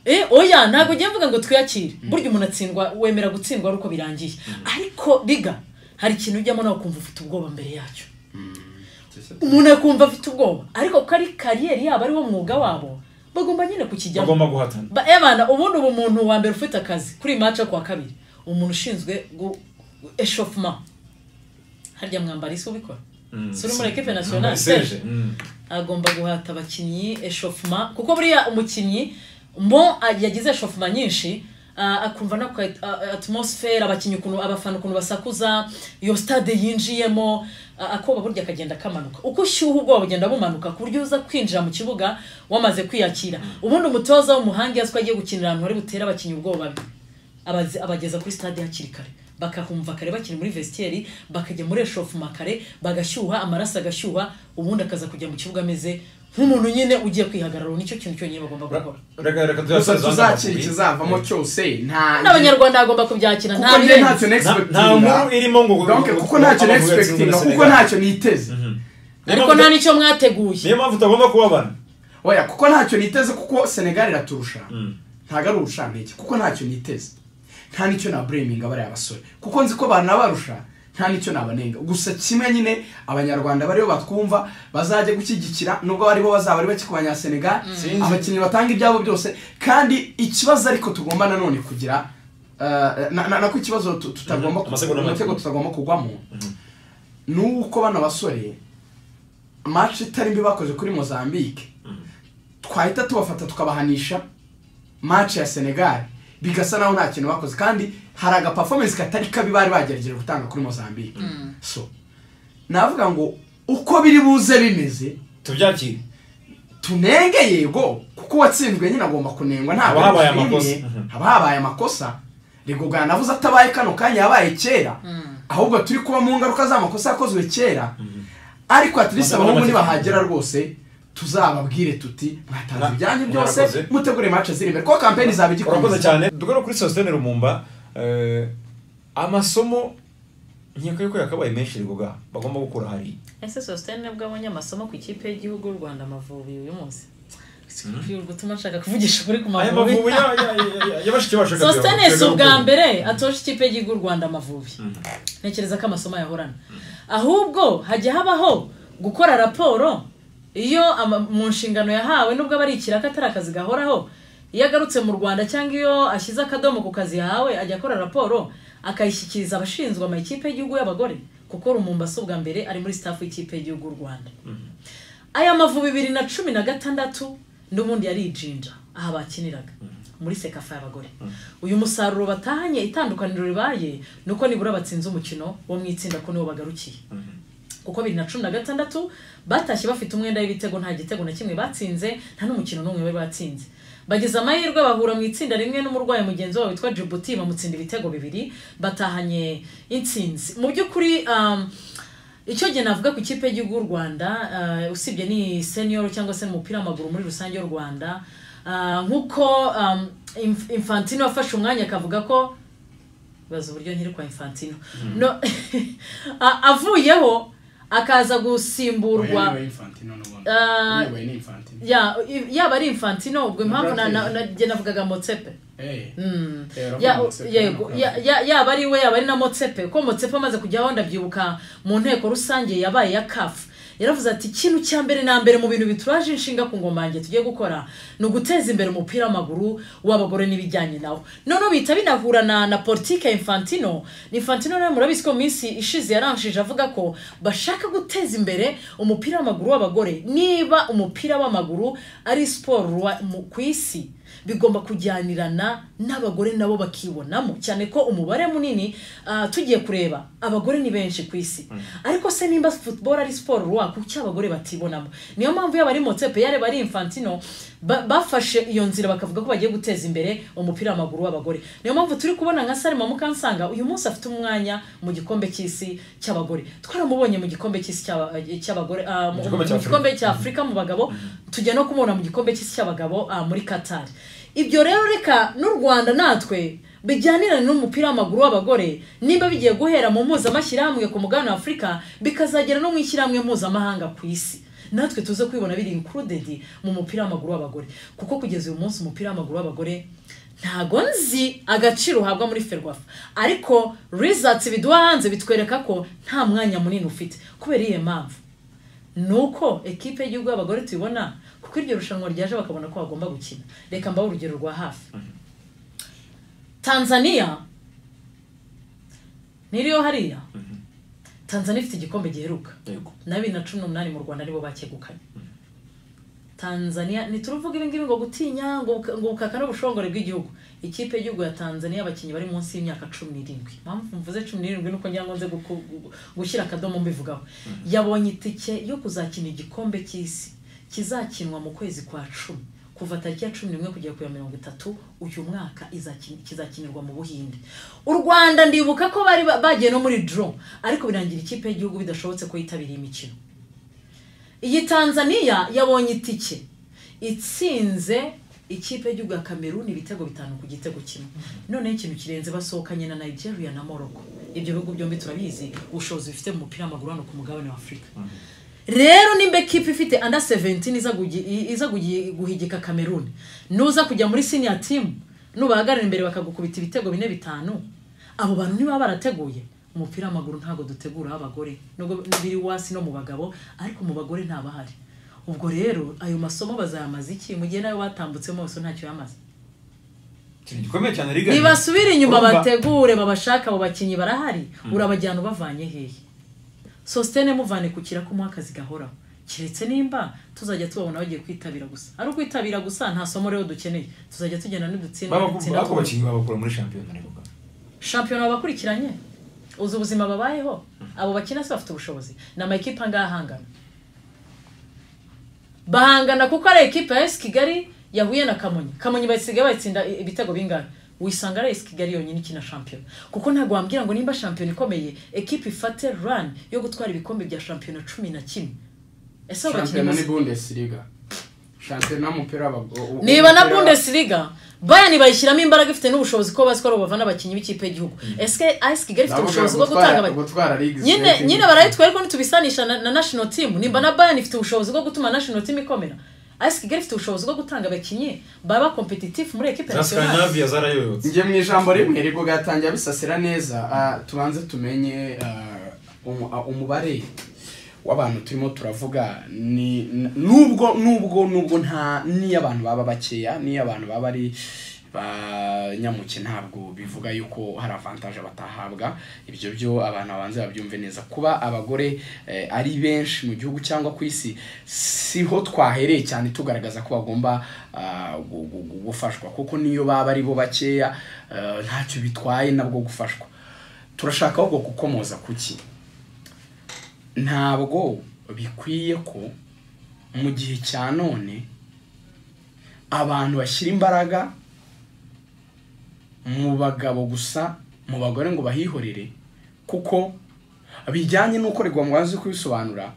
Eh, oya ntabwo ugiye mvuga ngo twiyakire burya umuntu atsindwa wemera gutsindwa ari uko birangiye ariko riga hari ikintu ujyamo nawe ukumva ufite ubwoba mbere yacyo umuntu akumva afite ubwoba ariko ko ari kariyeri yabo ari wo mwuga wabo bagomba nyine kukijyamo bagomba guhatana Ba- ebana ubundi ubu umuntu wa mbere ufite akazi kuri iyi mace kuwa kabiri umuntu ushinzwe gu- gu- eshofuma harya mwambara isi ubikora si uri muri ekipe nasiyonali Serge. Serge. Mm. agomba guhata abakinnyi eshofuma kuko buriya umukinnyi mo yagize eshofuma nyinshi ah, akumva no ku atmosfere abakinnyi ukuntu abafana ukuntu basakuza iyo stade yinjiyemo ah, akoba burya akagenda kamanuka uko ushyuha ubwoba bugenda bumanuka ku buryo uza kwinjira mu kibuga wamaze kwiyakira ubundi umutoza w'umuhanga yazwi agiye gukinira ahantu hari butere abakinnyi ubwoba abaze- abageza kuri stade hakiri kare bakahumva kare bakiri muri vestiaire bakajya muri eshofuma kare bagashyuha amaraso agashyuha ubundi akaza kujya mu kibuga ameze nk'umuntu nyine ugiye kwihagarara nicyo kintu cyonyine bagomba gukora reka reka gusa tuzasoza hano tuzakira amavubi. ikizavamo cyose nta n'abanyarwanda bagomba kubyakira kuko njye ntacyo Nta- nta nkuru nexpectinga irimo ngo donc kuko ntacyo amavubi yatsinzwe na nexpectinga kuko Senegal. ntacyo niteze Niyo ariko mpamvu- nta n'icyo mwateguye niyo mpamvu utagomba kubabara oya kuko ntacyo niteze kuko senegal iraturusha ntabwo ari ubushantege kuko ntacyo niteze nta n'icyo nabureminga bariya basore kuko nzi ko banabarusha nta n'icyo nabanenga gusa kimwe nyine abanyarwanda bariyo batwumva bazajya gushyigikira nubwo aribo bazaba ari bake ku banyasenegal Sinzi. abakinnyi batanga ibyabo byose kandi ikibazo ariko tugomba nanone kugira eh, na- na- nako ikibazo tu- tutagomba Mhm, amasegonda make. amatego tutagomba kugwamo ni uko bano basore match itari mbi bakoze kuri mozambique twahita tubafata tukabahanisha match ya senegal bigasa naho nta kintu bakoze kandi hari agaperformance katari kabi bari bagerageje gutanga kuri mozambique so navuga ngo uko biri buze bimeze tubyakire tunenge yego kuko uwatsinzwe nyine agomba kunengwa ntabwo Haba habaye ari ushimye. amakosa. Mhm. haba habaye amakosa rigogana navuze atabaye kano kanya yabaye kera ahubwo turi kuba mu ngaruka z'amakosa yakozwe kera ariko atirisi Amagambo abahungu make. nibahagera rwose tuzababwire tuti mwatanze Na- ibyanyu byose mwarakoze. mutegure imanza ziri imbere kuko kampeni izaba urakoze igikomeza cyane dugaruka kuri sositene rumumba eh, amasomo nkeka yuko yakabaye menshi rigoga bagomba gukura hariya ese sositene nibwo abonye amasomo ku ikipe y'igihugu y'u rwanda amavubi uyu munsi gutuma nshaka kuvugisha ukuri ku aya mavubi mavubi ya- ya- ya- ya- y'abashiki bacu reka sositene si tuyagaruke. ubwa mbere atosha ikipe y'igihugu y'u rwanda amavubi ntekereza ko amasomo yahorana ahubwo hajya habaho gukora raporo iyo ama- mu nshingano yahawe nubwo aba ari ikiraka atari akazi gahoraho iyo agarutse mu rwanda cyangwa iyo ashyize akadomo ku kazi yahawe ajya akora raporo akayishyikiriza abashinzwe amakipe y'igihugu y'abagore kuko rumumba si ubwa mbere ari muri staff y'ikipe y'igihugu y'u rwanda aya mavu bibiri na cumi na gatandatu n'ubundi yari ijinja aha bakiniraga muri sekafa y'abagore uyu musaruro batahanye itandukaniro ribaye ni uko nibura batsinze umukino wo mu itsinda ko niwo bagarukiye kuko bibiri na cumi na gatandatu batashye bafite umwenda w'ibitego nta gitego na kimwe batsinze nta n'umukino n'umwe bari batsinze bageze amahirwe bahura mu itsinda rimwe n'umurwayi mugenzi wabo witwa Djibouti bamutsinda ibitego bibiri batahanye intsinzi mu by'ukuri um, icyo gihe navuga ku ikipe y'igihugu y'u rwanda eh, usibye ni senior cyangwa se umupira w'amaguru muri rusange y'u rwanda Ah, nk'uko um, Inf- infantino yafashe umwanya akavuga ko baza uburyo nkiri kwa infantino no a- avuyeho akaza gusimburwa Uyu ni Infantino n'ubundi. Ah, Uyu ni Infantino. ya- yaba ari infantino ubwo impamvu na- na- na- njye navugaga motsepe Eh, Mm. eh, Ya- Robert Motsepe yego n'umugabo. Ya- ya- yaba ari we yaba ari na motsepe ko motsepe amaze kujyaho ndabyibuka mu nteko rusange yabaye ya kafu yaravuze ati ikintu cya mbere na mbere mu bintu bituraje inshinga ku ngoma yanjye tugiye gukora ni uguteza imbere umupira w'amaguru w'abagore n'ibijyanye nawo noneho bihita binahura na, na politike ya infantino infantino nawe murabizi ko mu minsi ishize yaranshije avuga ko bashaka guteza imbere umupira w'amaguru w'abagore niba umupira w'amaguru ari siporo rwa- mu- ku isi bigomba kujyanirana n'abagore nabo bakibonamo cyane ko umubare munini ah, tugiye kureba abagore ni benshi ku isi ariko se nimba football ari siporo ruwa kuki abagore batibonamo niyo mpamvu yaba ari motsepe yareba ari infantino ba- bafashe iyo nzira bakavuga ko bagiye guteza imbere umupira w'amaguru w'abagore niyo mpamvu turi kubona nka salima mukansanga uyu munsi afite umwanya mu gikombe cy'isi cy'abagore twaramubonye mu gikombe cy'isi cy'aba- cy'abagore ah, mu- Igikombe mu cya Afurika. gikombe cya afurika mu bagabo tujya no kumubona mu gikombe cy'isi cy'abagabo ah, muri qatar ibyo rero reka n'u rwanda natwe bijyanirane n'umupira w'amaguru w'abagore nimba bigiye guhera mu mpuzamashyirahamwe ku mugabane wa afurika bikazagera no mu ishyirahamwe mpuzamahanga ku isi natwe tuze kwibona biri included mu mupira w'amaguru w'abagore kuko kugeza uyu munsi umupira w'amaguru w'abagore ntago nzi agaciro uhabwa muri ferwafa ariko results biduha hanze bitwereka ko nta mwanya munini ufite kubera iyihe mpamvu ni uko ekipe y'igihugu y'abagore tuyibona kuko iryo rushanwa ryaje bakabona ko bagomba gukina reka mbahe urugero rwa hafi tanzania ntiriyo hariya tanzania ifite igikombe giheruka Yego. na bibiri na cumi n'umunani mu rwanda nibo bakegukanye tanzania ntituruvuga ibi ngibi ngo gutinya ngo buka- ngo bukaka n'ubushongore bw'igihugu ikipe y'igihugu ya tanzania abakinnyi bari munsi y'imyaka cumi n'irindwi mpamvu mvuze cumi n'irindwi nuko ngira ngo nze guku- gu- gushyira akadomo mbivugaho yabonye itike yo kuzakina igikombe cy'isi kizakinwa mu kwezi kwa cumi kuva tariki ya cumi n'imwe kugera ku ya mirongo itatu uyu mwaka izakini- kizakinirwa mu buhinde u rwanda ndibuka ko bari ba- bagiye no muri dro ariko birangira ikipe y'igihugu bidashobotse ko yitabiriye imikino iyi tanzania yabonye itike itsinze ikipe y'igihugu ya kamerun ibitego bitanu ku gitego kimwe noneho ikintu kirenze basohokanye na nigeria na morocco ibyo bihugu byombi turabizi ubushobozi bifite mu mupira w'amaguru hano ku mugabane wa afurika rero nimba ekipa ifite anda 17 iza gugi- i- iza gugi- guhigika kamerun nuza kujya muri senior team nubahagarara imbere bakagukubita ibitego bine bitanu abo bantu niba barateguye umupira w'amaguru ntabwo dutegura abagore nubwo biri wasi no mu bagabo ariko mu bagore ntabahari ubwo rero ayo masomo bazayamaze iki mu gihe nayo batambutsemo bose ntacyo yamaze ikintu gikomeye cyane rigari nibasubire inyuma Urumva- bategure babashaka abo bakinnyi barahari urabajyana ubavanye hehe sositene muvane ku kirako muha akazi gahoraho keretse nimba tuzajya tubabona bagiye kwitabira gusa ari ukwitabira gusa nta somo rero dukeneye tuzajya tugenda n'udutsinda udutsinda ako bakinnyi babakura muri shampiyona rero shampiyona babakurikiranye uzi ubuzima babayeho abo bakina se bafite ubushobozi ni amakipe angahe ahangana bahangana kuko ari ekipa ya esi kigali yahuye na kamonyi kamonyi bayisigaye bayitsinda i- ibitego bingahe wisanga ari esi kigali yonyine ikina shampiyona kuko ntabwo wambwira ngo nimba shampiyona ikomeye ekipa ifate rani yo gutwara ibikombe bya shampiyona cumi na kimwe ese abo bakinnyi Shampiyona ni bazi- Bundesliga. Shampiyona w'umupira w'abagore. niba na bundesliga bayani bayishyiramo imbaraga ifite n'ubushobozi ko bazi ko ari bo bavana abakinnyi b'ikipe y'igihugu ese ayesi kigali ifite ubushobozi bwo gutanga aba- gutwara league. nyine nyine barayitwa ariko ntitubisanisha na, na national team nimba na bayern ifite ubushobozi bwo gutuma national team ikomera AS Kigali ifite ubushobozi bwo gutanga abakinnyi baba competitive muri equipe za nationale scandinavia zarayoyotse njye mu ijambo rimwe ribugatangira bisasira neza ah, tubanze tumenye ah, umu- ah, umubare w'abantu turimo turavuga ni n- nubwo nubwo nubwo nta niyo abantu baba bakeya niyo abantu baba ari banyamuke ntabwo bivuga yuko hari avantaje batahabwa ibyo byo abantu babanza babyumve neza kuba abagore eh, ari benshi mu gihugu cyangwa ku isi siho twahereye cyane tugaragaza ko bagomba ah, gu- gu- gu- gufashwa kuko niyo baba ari bo bakeya eh, ntacyo bitwaye nabwo gufashwa turashaka ahubwo gukomoza kuki ntabwo bikwiye ko mu gihe cya none abantu bashyira imbaraga mu bagabo gusa mu bagore ngo bahihorere kuko bijyanye n'uko rigomba uzi kubisobanura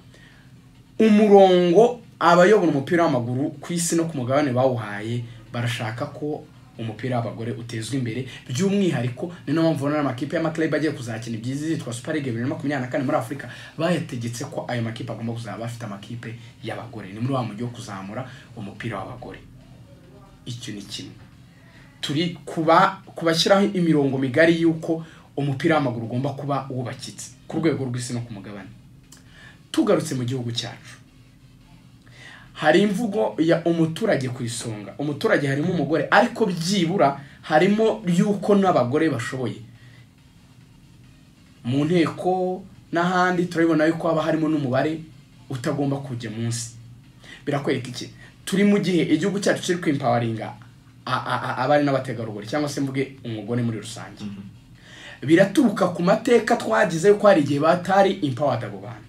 umurongo abayobora umupira w'amaguru ku isi no ku mugabane bawuhaye barashaka ko umupira w'abagore utezwa imbere by'umwihariko ni nayo mpamvu ubona amakipe y'amakilabu agiye kuzakina ibyiza izitwa super league bibiri na makumyabiri na kane muri afurika bayategetse ko ayo makipe agomba kuzaba afite amakipe y'abagore ni muri wa mujyi wo kuzamura umupira w'abagore icyo ni kimwe turi kuba kubashyiraho imirongo migari y'uko umupira w'amaguru ugomba kuba wubakitse ku rwego rw'isi no ku mugabane tugarutse mu gihugu cyacu hari imvugo ya umuturage ku isonga umuturage harimo umugore ariko byibura harimo y'uko n'abagore bashoboye mu nteko n'ahandi turabibona yuko haba harimo n'umubare utagomba kujya munsi birakwereka iki turi mu gihe igihugu cyacu kiri kwimpawaringa a- a- a- abari n'abategarugori cyangwa se mvuge umugore muri rusange biraturuka ku mateka twagize yuko hari igihe batari impawadi abo bantu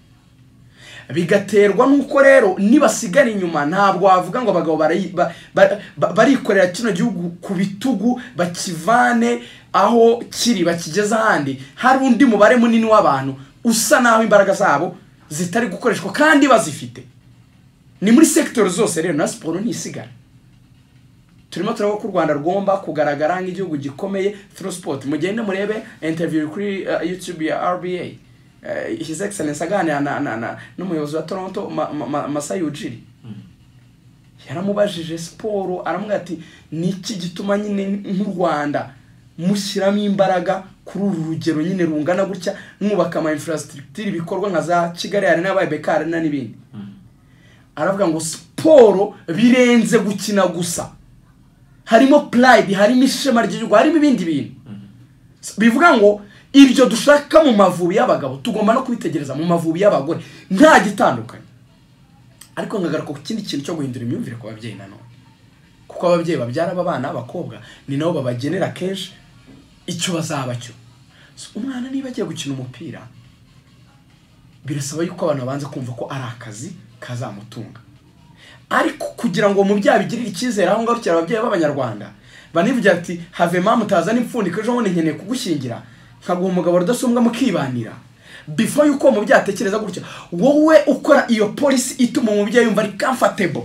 bigaterwa n'uko rero nibasigara inyuma ntabwo wavuga ngo abagabo barayi- ba- ba- ba- barikorera kino gihugu ku bitugu bakivane aho kiri bakigeze ahandi hari undi mubare munini w'abantu usa n'aho imbaraga zabo zitari gukoreshwa kandi bazifite ni muri sekitoro zose rero na siporo ntisigara turimo turabona ko u rwanda rugomba kugaragara nk'igihugu gikomeye through sport mugende murebe interview kuri uh, youtube ya rba uh, his excellence aganira na, na, na, n'umuyobozi wa toronto ma, ma, ma, masai ujiri yaramubajije siporo aramubwira ati ni iki gituma nyine nk'u rwanda mushyiramo imbaraga kuri uru rugero nyine rungana gutya mwubaka ama infrastructure ibikorwa nka za kigali arena yabaye beka arena n'ibindi aravuga ngo siporo birenze gukina gusa harimo purayidi harimo ishema ry'igihugu harimo ibindi bintu bivuga ngo ibyo dushaka mu mavubi y'abagabo tugomba no kubitegereza mu mavubi y'abagore nta gitandukanye ariko nkagaruka ku kindi kintu cyo guhindura imyumvire ku babyeyi nanone kuko ababyeyi babyara aba bana b'abakobwa ni nabo babagenera kenshi icyo bazaba cyo So, umwana niba agiye gukina umupira birasaba yuko abantu babanza kumva ko ari akazi kazamutunga ariko kugira ngo umubyeyi abigirire icyizere aho ngarukira ababyeyi b'abanyarwanda banivugira ati have mama utazana impfundiko ejo bundi nkeneye kugushyingira nkaguha umugabo rudasumbwa mukibanira before yuko uwo mubyeyi atekereza gutya wowe ukora iyo polisi ituma umubyeyi yumva ari comfortable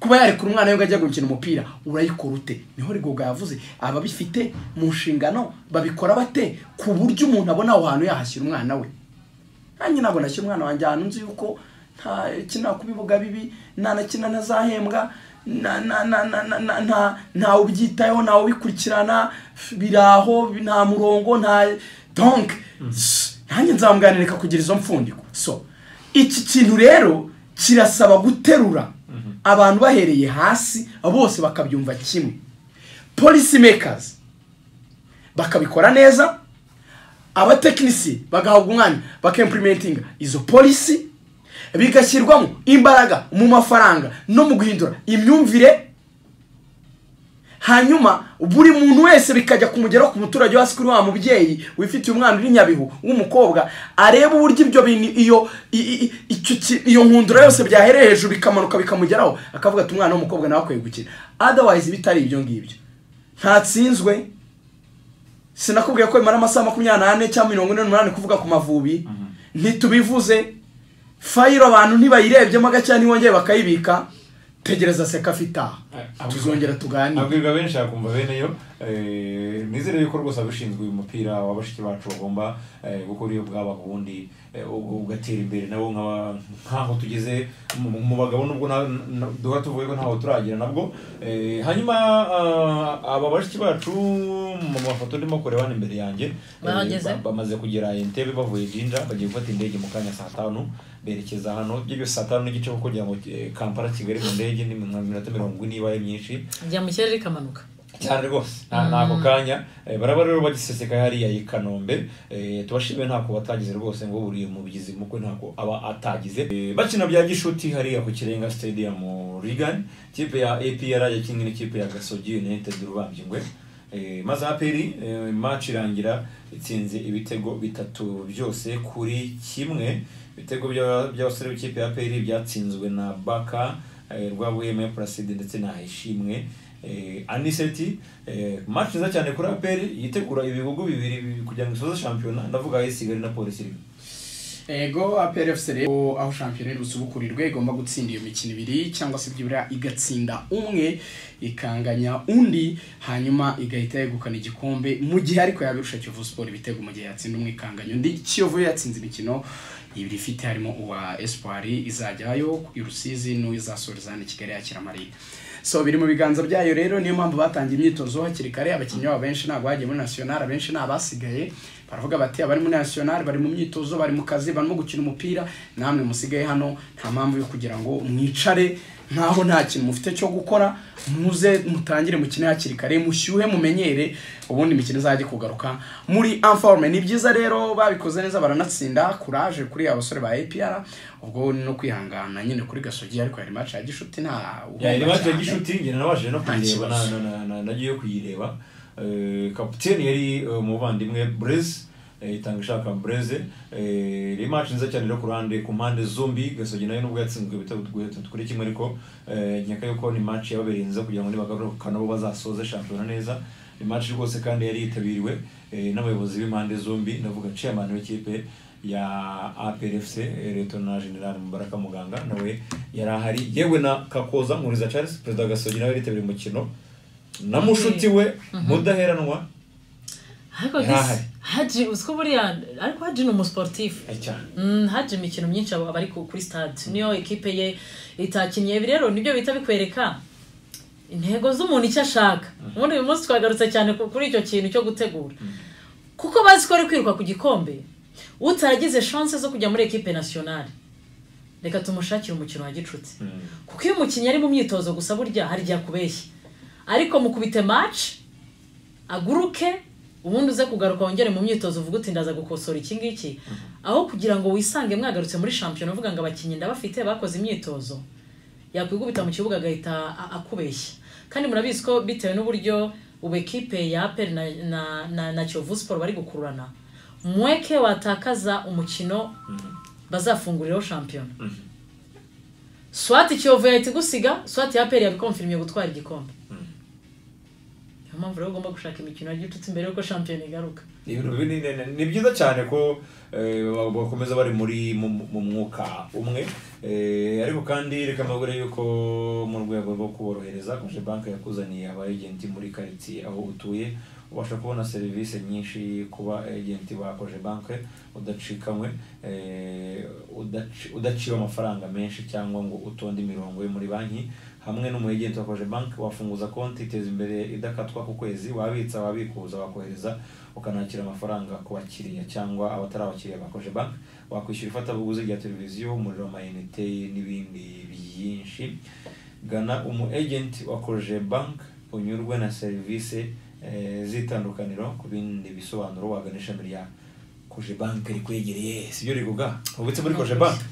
kuba yarekura umwana we ngo ajya gukina umupira urayikora ute niho rigoga yavuze ababifite mu nshingano babikora bate ku buryo umuntu abona aho hantu yahashyira umwana we nanjye ntabwo nashyira umwana wanjye ahantu nzi yuko ntakina ku bibuga bibi ntanakina ntazahembwa nta- nta- nta- nta- nta- nta- ntawe ubyitayeho ntawe ubikurikirana biraho nta murongo nta donk nanjye nzamuganirika kugira izo mfundiko so iki kintu rero kirasaba guterura abantu bahereye hasi bose bakabyumva kimwe policy makers bakabikora neza abatekinisi bagahabwa umwanya bakimpurimentinga izo polisi bigashyirwamo imbaraga mu mafaranga no mu guhindura imyumvire hanyuma buri muntu wese bikajya kumugeraho ku muturage wo hasi kuri wa mubyeyi wifitiye umwana uri nyabihu w'umukobwa areba uburyo ibyo bintu iyo i- i- i- icyo ki- iyo nkundura yose byahereye hejuru bikamanuka bikamugeraho akavuga ati umwana w'umukobwa nawe akwiye gukina otherwise bitari ibyo ngibyo ntatsinzwe sinakubwiye ko bimara amasaha makumyabiri n'ane cyangwa mirongo ine n'umunani kuvuga ku mavubi ntitubivuze fayiro abantu ntibayirebyemo gake ntibongeye bakayibika tegereza sekafi itaha tuzongera tuganire abwirwa benshi yakumva bene yo eh, nizere yuko rwose abashinzwe uyu mupira wa bashiki bacu bagomba eh, gukora iyo bwaba ku bundi eh, u- ugatera imbere nabo nk'aba- nk'aho tugeze mu- mu bagabo nubwo na- na- duhora tuvuga ko ntaho turagera nabwo Eh, hanyuma ah, aba bashiki bacu mu mafoto ndimo kureba hano imbere yanjye eh, Bahageze? ba- bamaze kugera entebe bavuye jinja bagiye gufata indege mu kanya saa tanu berekeza hano ibyo byose saa tanu n'igice kuko kugira ngo eh, kampala kigali mu ndege ni mu minota mirongo ine ibaye myinshi rya mu kirere rikamanuka cyane rwose nta nta ako kanya Eh, baraba rero bagiseseka hariya i kanombe Eh, tubashimiye ntako batagize rwose ngo buriye mubigizi mukwe ntako aba atagize Eh, bakina bya gishuti hariya ku kirenga stadium rigani kipe ya apr yakinnye n'ikipe ya gasogi united rubangingwe Eh, maze aperi match irangira itsinze ibitego bitatu byose kuri kimwe ibitego by'a- by'abasore b'ikipe ya aperi byatsinzwe na baka eh, rwabuheme placide ndetse na ishimwe eh, aniseti eh, match nziza cyane kuri aperi yitegura ibihugu bibiri bi- kugira ngo isoze shampiyona ndavuga ayisigali na polisi rimwe ego APRFC rero aho shampiyona y'urusubukurirwe igomba gutsinda iyo mikino ibiri cyangwa se byibura igatsinda umwe ikanganya undi hanyuma igahita yegukana igikombe mu gihe ariko yabirusha Kiyovu Sport ibitego mu gihe yatsinda umwe ikanganya undi Kiyovu yatsinze imikino ibiri ifite harimo uwa Espoir izajyayo i Rusizi n'uwizasoreza hano i Kigali yakira Marine so biri mu biganza byayo rero niyo mpamvu batangiye imyitozo hakiri kare abakinnyi babo benshi ntabwo bagiye muri national abenshi ni abasigaye baravuga bati abari muri national bari mu myitozo bari mu kazi barimo gukina umupira namwe musigaye hano nta mpamvu yo kugira ngo mwicare nkaho nta kintu mufite cyo gukora muze mutangire mukine hakiri kare mushyuhe mumenyere ubundi imikino izajya kugaruka muri anforme ni byiza rero babikoze neza baranatsinda kuraje kuri abasore ba APR ubwo ni no kwihangana nyine kuri gasogi ariko yari match ya gishuti nta yari uhomba match ya cyane. gishuti njye nabashije no Nta kuyireba na- kibazo. na- na- na- nagiye kuyireba Eh, kapiteni yari eh, umuvandimwe breze eh, itanga ishaka breze ni match nziza cyane rero ku ruhande ku mpande zombi gasogi nayo nubwo yatsinzwe ibitego bitatu kuri kimwe ariko eh, nkeka yuko ni match yababereye nziza kugira ngo nibagarukana bo bazasoze shampiyona neza ni match rwose kandi yari yitabiriwe eh, n'abayobozi b'impande zombi ndavuga chairman w'ikipe ya APRFC eh, Lieutenant General Mubaraka Muganga nawe yari ahari yewe na Kakoza Nkuriza Charles Perezida Gasogi nawe yitabiriye umukino na mushuti we mudaheranwa ariko Yari guess ahari. haji uziko buriya ariko haji ni umusiporutifu Eh, cyane Mm, haje imikino myinshi aba ari ku- kuri stade niyo ekipe ye itakinnye ibi rero nibyo bita bikwereka intego z'umuntu icyo ashaka ubundi uyu munsi twagarutse cyane ku- kuri icyo kintu cyo gutegura kuko bazi ko ari kwiruka ku gikombe utaragize chance zo kujya muri ekipe nationale reka tumushakire umukino wa gicuti kuko iyo umukinnyi ari mu myitozo gusa burya hari igihe akubeshya ariko mukubite match aguruke ubundi uze kugaruka wongere mu myitozo uvuga uti ndaza gukosora iki ngiki aho kugira ngo wisange mwagarutse muri shampiyona uvuga ngo abakinnyi ndabafite bakoze imyitozo yakwigubita mu kibuga agahita a- akubeshya kandi murabizi ko bitewe n'uburyo ubu ekipe ya aperi na, na, na, na kiyovu siporo bari gukururana mweke watakaza umukino bazafunguriraho shampiyona swati kiyovu yahita igusiga swati ya aperi yabikomfirimye gutwara igikombe niyo mpamvu rero ugomba gushaka imikino ya gicuti mbere yuko shampiyona igaruka Ni ibintu bini- ni- ni- ni byiza cyane ko eh, ba- bakomeza bari muri mu mu mwuka umwe Eh, ariko kandi reka mbabwire yuko mu rwego rwo kuborohereza koje banki yakuzaniye aba agenti muri karitsiye aho utuye ubasha kubona serivisi nyinshi kuba agenti ba koje banki udacikanywe eh, udaci- udaciwe amafaranga menshi cyangwa ngo utonde imirongo yo muri banki hamwe n'umuyegenti wa koje banki wafunguza konti iteza imbere idakatwa ku kwezi wabitsa wabikuza wakohereza ukanakira amafaranga ku bakiriya cyangwa abatari abakiriya ba koje banki wakwishyura ifatabuguzi rya televiziyo umuriro w'amayinite n'ibindi byinshi gana umu agenti wa koje banki unyurwe na serivisi eh, z'itandukaniro ku bindi bisobanuro wagana ishami rya koje banki rikwegereye sibyo riguga ubitse muri koje banki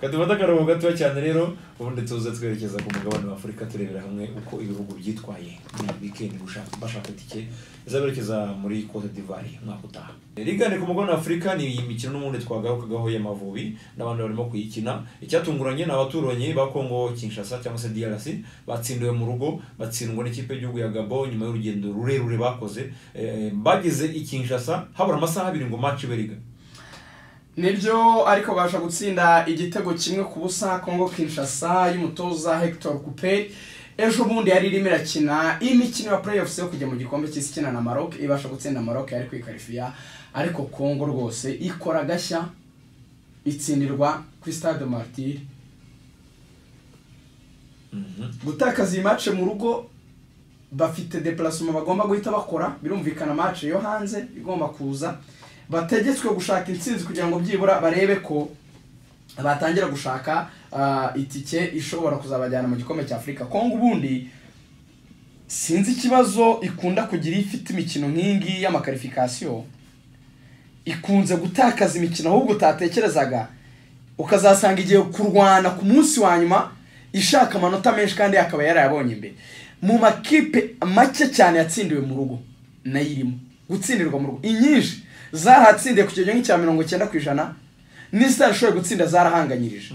kadufata akaruhuko gatoya cyane rero ubundi tuze twerekeza ku mugabane wa afurika turebera hamwe uko ibihugu byitwaye muri iyi weekend gushaka bashaka itike izaberekeza muri cote d'ivoire umwaka utaha ligane ku mugabane wa afurika ni iyi mikino n'ubundi twagarukagaho y'amavubi n'abandi barimo kuyikina icyatunguranye ni abaturanyi ba congo kinshasa cyangwa se drc batsindiwe mu rugo batsindwa n'ikipe y'igihugu ya gabon nyuma y'urugendo rurerure bakoze Eh, bageze i kinshasa habura amasaha abiri ngo match beriga nibyo ariko babasha gutsinda igitego kimwe ku busa Congo Kinshasa y'umutoza Hector Coupe ejo bundi yari irimo irakina imikino ya playoffs yo kujya mu gikombe cy'isi ikina na Maroc ibasha gutsinda Maroc yari kwikarifiya ariko Congo rwose ikora gashya itsindirwa kuri Stade Martyr gutakaza iyi match mu rugo bafite deplacement bagomba guhita bakora birumvikana match yo hanze igomba kuza bategetswe gushaka intsinzi kugira ngo byibura barebe ko batangira gushaka ah, itike ishobora kuzabajyana mu gikombe cya afurika kongo ubundi sinzi ikibazo ikunda kugira iyo ifite imikino nk'ingi y'amakarifikasiyo ikunze gutakaza imikino ahubwo utatekerezaga ukazasanga igiye kurwana ku munsi wa nyuma ishaka amanota menshi kandi akaba yarayabonye imbere mu makipe make cyane yatsindiwe mu rugo nayo irimo gutsindirwa mu rugo inyinshi zaratsindiye ku kigero nk'icya mirongo icyenda ku ijana n'isitari ishoboye gutsinda zarahanganyirije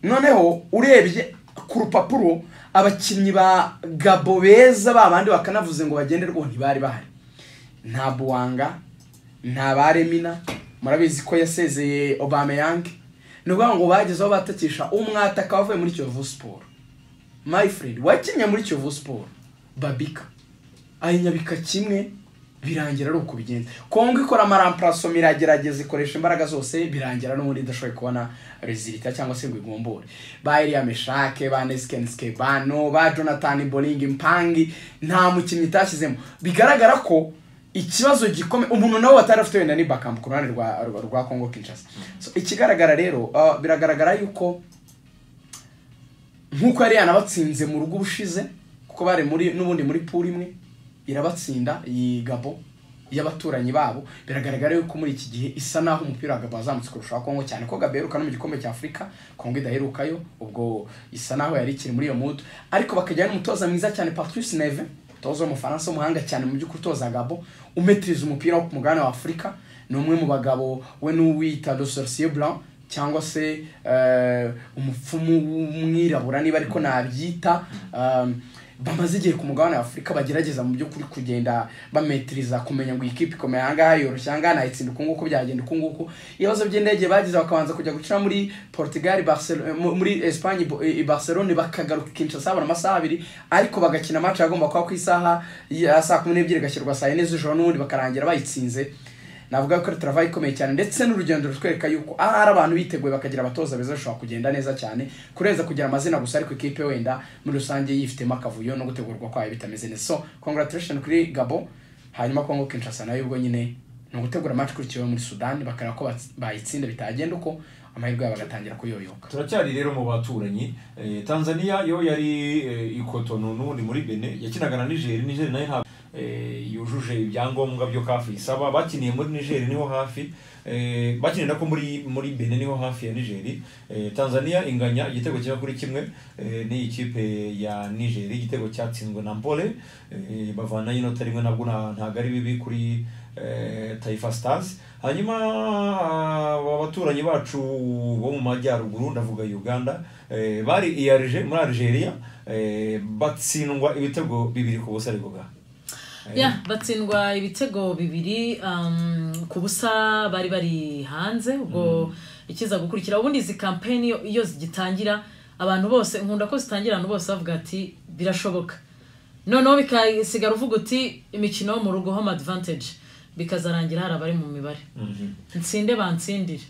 noneho urebye ku rupapuro abakinnyi ba gabo beza babandi bakanavuze ngo bagenderwaho ntibari bahari nta buwanga nta ba remina murabizi ko yasezeye obameyange ni ukuvuga ngo bageze aho batakisha umwataka wavuye muri kiyovu siporo my friend wakinnye muri kiyovu siporo babika ayinyabika kimwe birangira ari uko bigenda kongo ikora amaramparasoma iragerageza ikoresha imbaraga zose birangira n'ubundi idashoboye kubona rezilita cyangwa se ngo igombore ba Elia Meshake ba Neskenske bano ba Jonathan Boling Impangi nta mukinnyi itashyizemo bigaragara ko ikibazo gikomeye umuntu nawe watari afite wenda ni Bakam ku ruhande rwa rwa- rwa Congo Kinshasa so ikigaragara rero uh, biragaragara yuko nk'uko yari yanabatsinze mu rugo ubushize kuko bari muri n'ubundi muri pool imwe irabatsinda iyi gabo y'abaturanyi babo biragaragara yuko muri iki gihe isa naho umupira wa gabo wazamutse kurusha wa kongo cyane ko gabo iheruka no mu gikombe cya afurika kongo idaherukayo ubwo isa naho yari ikiri muri iyo mudu ariko bakajyana n'umutoza mwiza cyane patrice neve umutoza w'umufaransa w'umuhanga cyane mu by'ukuri utoza gabo umetiriza umupira wo ku mugabane wa afurika ni umwe mu bagabo we n'uwita do sorcier blanc cyangwa se eh, umupfumu w'umwirabura niba ariko nabyita um, bamaze igihe ku mugabane w'afurika bagerageza mu by'ukuri kugenda bametiriza kumenya ngo iyi kipe ikomeye ahangaha yoroshye ahangaha nayitsinda uku nguku byagenda uku nguku ibibazo by'indege bagize bakabanza kujya gucira muri portugal Barcel- eh, mu- muri espagne Bo- eh, i barcelone bakagaruka kinshasa sabura amasaha abiri ariko bagakina match yagomba kuba ku isaha ya saa kumi n'ebyiri igashyirwa saa yine z'ijoro n'ubundi bakarangira bayitsinze navuga ko ari travayi ikomeye cyane ndetse n'urugendo rutwereka yuko aha hari abantu biteguye bakagira abatoza beza bashobora kugenda neza cyane kurenza kugira amazina gusa ariko ikipe wenda muri rusange yifitemo akavuyo no gutegurwa kwayo bitameze neza so congratulation kuri gabo hanyuma kongo kinshasa nayo ubwo nyine ni ugutegura match ikurikiyeho muri sudani bakareba ko batsi- bayitsinda bitagenda uko amahirwe yabo agatangira kuyoyoka turacyari rero mu baturanyi Eh, tanzania yo yari eh, ikotonu n'ubundi muri bene yakinaga na nigeri nigeri nayo ntabwo eh, yujuje ibyangombwa byo kafi isaba bakiniye muri nigeri niho hafi eh, bakinira ko muri muri bene niho hafi ya nigeri Eh, tanzania inganya igitego kimwe kuri kimwe eh, n'iyi kipe ya nigeri igitego cyatsinzwe na mpole eh, bavanayo inota rimwe nabwo nta- ntabwo ari bibi kuri eh, Taifa Stars hanyuma aba baturanyi bacu bo mu majyaruguru ndavuga Uganda eh, bari i Alger- muri Algeria eh, batsindwa ibitego bibiri ku busa ariko ga ya batsindwa ibitego bibiri um, ku busa bari bari hanze ubwo ikiza gukurikira ubundi izi kampeni iyo- iyo zigitangira abantu bose nkunda ko zitangira abantu bose bavuga ati birashoboka noneho bikasigara uvuga uti imikino yo mu rugo home advantage bikazarangira hari abari mu mibare nsinde bansindire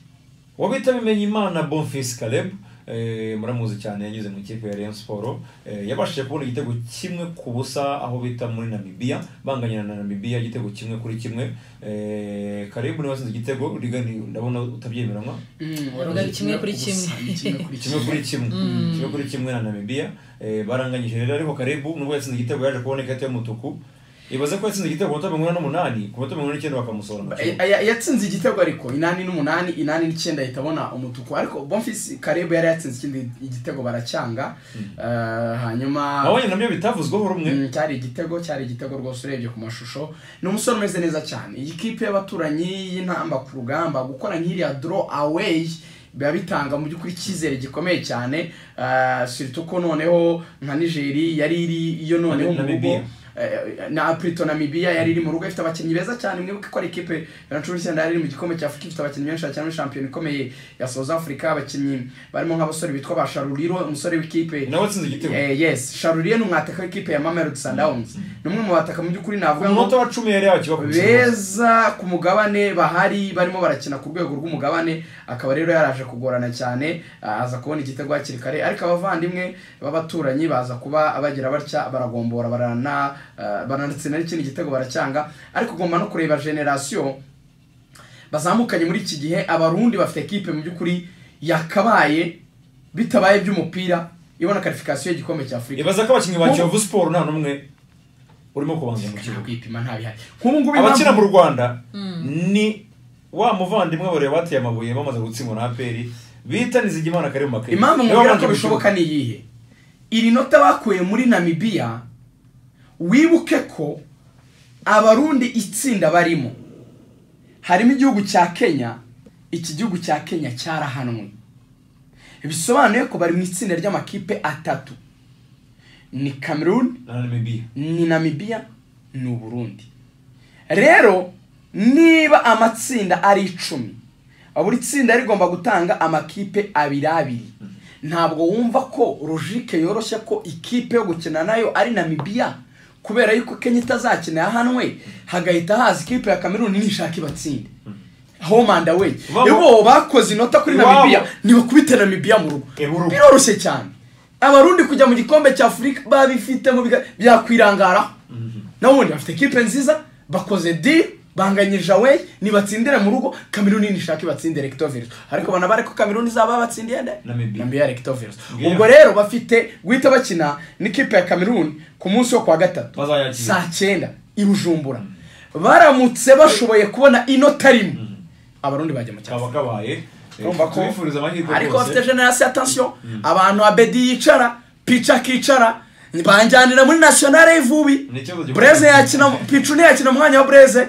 wabita bimenye imana bonfils caleb eh, muramuzi cyane yanyuze mu ikipe ya rayon sport eh, yabashije kubona igitego kimwe ku busa aho bita muri namibia banganya na namibia igitego kimwe kuri kimwe eh, caleb niwe watsinze igitego rigani ndabona utabyemeranywa Yavuga kimwe kuri kimwe. kimwe kuri kimwe kimwe kuri kimwe na namibia eh, baranganyije rero ariko karebu nubwo yatsinze igitego yaje kubona ikarita y'umutuku ibaze ko yatsinze igitego ku minota mirongo ine n'umunani ku minota mirongo ine n'icyenda bakamusohora mu Ay- kibuga ay- yatsinze igitego ariko inani n'umunani inani n'icyenda ahita abona umutuku ariko bonfisi karebe yari yatsinze ikindi igitego baracyanga Eh, hanyuma nabonye nabyo bitavuzweho rumwe Mm, cyari igitego cyari igitego rwose urebye ku mashusho ni umusore umeze neza cyane iyi kipe y'abaturanyi y'intamba ku rugamba gukora nk'iriya draw away biba bitanga mu by'ukuri icyizere gikomeye cyane Ah, surtout ko noneho nka nigeri yari iri yo noneho mu Namibia. rugo Eh, na Prito Namibia yari iri mu rugo ifite abakinnyi beza cyane mwibuke ko ari ikipe ya cumi n'icyenda yari iri mu gikombe cya Afurika ifite abakinnyi benshi cyane muri shampiyona ikomeye ya South Africa abakinnyi barimo nk'abasore bitwa ba Sharuliro umusore w'ikipe nawe atsinze igitego Eh, yes sharuriye ni umwataka w'ikipe ya mamelodi sundowns ni umwe mu bataka mu by'ukuri navuga umunota ngo wa cumi yari yakiba ku kibuga beza ku mugabane bahari barimo barakina ku rwego rw'umugabane akaba rero yaraje kugorana cyane ah, aza kubona igitego hakiri kare ariko abavandimwe b'abaturanyi baza kuba bagira batya baragombora barana ah, baranatsinda n'ikindi gitego baracyanga ariko ugomba no kureba generasiyo bazamukanye muri iki gihe abarundi bafite ekipe mu by'ukuri yakabaye bitabaye iby'umupira ibona karifikasiyo y'igikombe cya afurika ibaza ko abakinnyi ba kiyovu siporo nta n'umwe urimo kubanza mu nta kibuga kwipima nta bihari nk'ubu ngubu abakina impamvu- mu rwanda ni wa muvandimwe bareba bateye amabuye bamaze gutsindwa na aperi bita nizigimana kari mu makayi impamvu Niwe mubwira wabanje ko mu bishoboka ni iyihe iri nota bakuye muri namibiya wibuke ko abarundi itsinda barimo harimo igihugu cya kenya iki gihugu cya kenya cyarahanwe bisobanuye ko bari mu itsinda ry'amakipe atatu ni cameroon kibuga. na namibiya ni namibiya ni uburundi rero niba amatsinda ari icumi buri tsinda rigomba gutanga amakipe abiri abiri ntabwo wumva ko logike yoroshye ko ikipe yo gukina nayo ari namibiya kubera yuko kenya itazakina yahanwe hagahita haza ikipe ya kameruni nishaka ibatsinde homanda we Vamo. bo bakoze inota kuri Iwabo. namibiya ntibakubite namibiya mu rugo Eh, mu rugo. biroroshye cyane abarundi kujya mu gikombe cya afurika babifitemo biga- byakwirangaraho n'ubundi bafite ekipe nziza bakoze di banganyije away nibatsindire mu rugo kameruni nishaka ibatsinde rectovirus ariko banabare ko kameruni izaba batsindiye nde Namibia. namibia rectovirus Ngiyo. ubwo rero bafite guhita bakina n'ikipe ya kameruni ku munsi wo kwa gatatu Bazayakira. saa cyenda i bujumbura baramutse bashoboye kubona inota rimwe abarundi bajya mu cyapa kaba kabaye eh, urumva ko tubifuriza amahirwe ariko rwose. bafite generasiyo atansiyo abantu abedi yicara pica akicara banjyanira muri nasiyonari y'ivubi Ni ikibazo gikomeye. bureze yakina picu ntiyakina umwanya wa bureze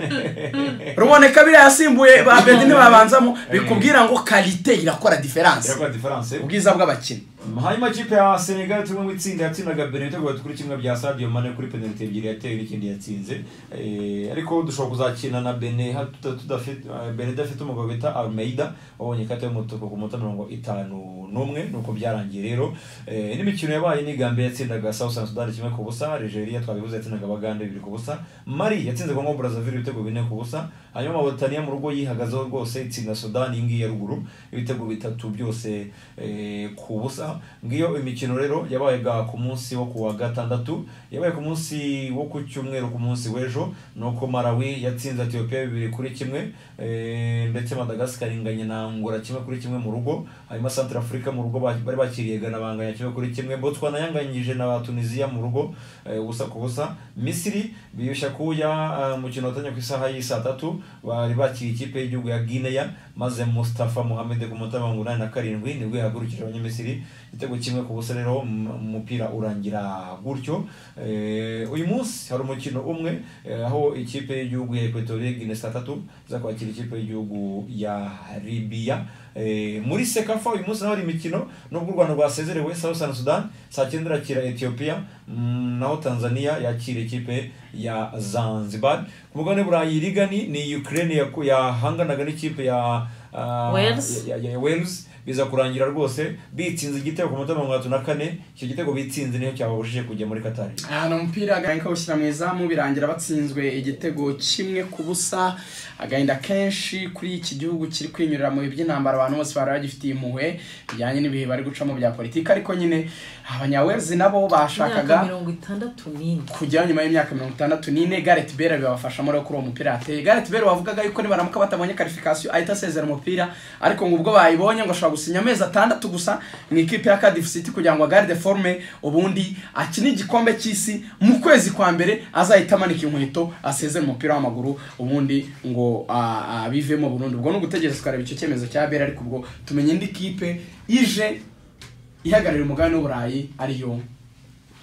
ruboneka biriya yasimbuye abedi ntibabanzamo bikubwira ngo karite irakora diferanse irakora diferanse ubwiza bw'abakinnyi hanyuma ikipe ya senegal turimo mu itsinda yatsindaga benin tugaye kuri kimwe bya sadio mane kuri penaliti ebyiri yatewe n'ikindi yatsinze Eh, ariko dushobora kuzakina na benin ha- tuta- tudafite eh, benin idafite umugabo bita almeida wabonye ikata y'umutuku ku munota mirongo itanu n'umwe nuko byarangiye rero Eh, n'imikino yabaye ni gambia yatsindaga southern sudan kimwe ku busa nigeria twabivuze yatsindaga bagande bibiri ku busa mari yatsinze kongo brazzaville ibitego bine ku busa hanyuma mauritania mu rugo yihagazeho rwose itsinda sudan iyi ngiyi ya ruguru ibitego bitatu byose eh, ku busa ngiyo imikino rero yabayaga ku munsi wo kuwa gatandatu yabaye ku munsi wo ku cyumweru ku munsi w'ejo nuko malawi yatsinze ethiopia bibiri kuri kimwe eh, ndetse madagascar inganye na ngura kimwe kuri kimwe mu rugo hanyuma centre africa mu rugo ba- bari bakiriye gana banganya kimwe kuri kimwe botswana yanganyije na tunisia mu rugo eh, ubusa ku busa misiri biyushya kuya eh, mukino watanya ku isaha y'i saa tatu bari bakiriye ikipe y'igihugu ya guinea maze mustafa mohamed ku munota wa mirongo inani na karindwi nibwo yahagurukije abanyamisiri igitego kimwe ku busa rero m- umupira urangira gutyo Eh, uyu munsi hari umukino umwe eh, aho ikipe y'igihugu ya equatorial guinea saa tatu iza kwakira ikipe y'igihugu ya libya Eh, muri sekafa uyu munsi naho hari imikino nubwo u rwanda rwasezerewe southern sudan saa cyenda irakira ethiopia mm, naho tanzania yakira ikipe ya zanzibar ku mugabane burayi irigani ni ukraine yaku- yahanganaga n'ikipe ya ah, Wales. ya- ya- ya wales biza kurangira rwose bitsinze igitego ku munota wa mirongo itatu na kane icyo gitego bitsinze niyo cyababujije kujya muri katari ahantu umupira agahinda kawushyira mu izamu birangira batsinzwe igitego kimwe ku busa agahinda kenshi kuri iki gihugu kiri kwinyurira mu bihe by'intambara abantu bose bari bagifitiye impuhwe bijyanye n'ibihe bari gucamo bya politiki ariko nyine abanyawezi nabo imyaka bashakaga mirongo itandatu n'ine kujya nyuma y'imyaka mirongo itandatu n'ine gareth bale bibafashamo rero kuri uwo mupira yateye gareth bale wavugaga yuko nibaramuka batabonye karifikasiyo ahita asezera umupira ariko ngo ubwo bayibonye ngo ashobora gusinya amezi atandatu gusa mu ikipe ya cardiff city kugira ngo agaride forme ubundi akine igikombe cy'isi mu kwezi kwa mbere azahita amanika inkweto asezere umupira w'amaguru ubundi ngo ah, ah, bivemo burundu ubwo ni ugutegereza tukareba icyo cyemezo cya bale ariko ubwo tumenye indi kipe ije ihagararira umugabane w'uburayi ariyo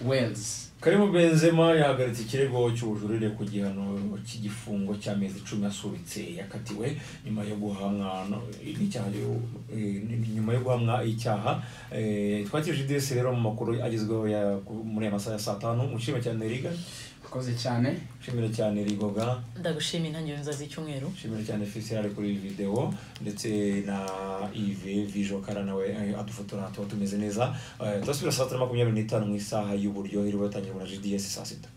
wales Karim Benzema yahagaritse ikirego cy'ubujurire ku gihano cy'igifungo cy'amezi icumi asubitse yakatiwe nyuma yo guhamwa no- n'icyaha yo- eh, nyuma yo guhamwa icyaha Eh, twakirije DS rero mu makuru agezweho ya- muri aya masaha ya saa tanu mushime cyane Riga Urakoze cyane mushimire cyane Rigoga ndagushima intangiriro nziza z'icyumweru nshimira cyane Fisirari kuri iyi videwo ndetse na Yves Vijokara nawe eh, adufotora tuba tumeze neza Eh, turasubira saa tatu na makumyabiri n'itanu mu isaha y'uburyo iriwe yatangira na GDS saa sita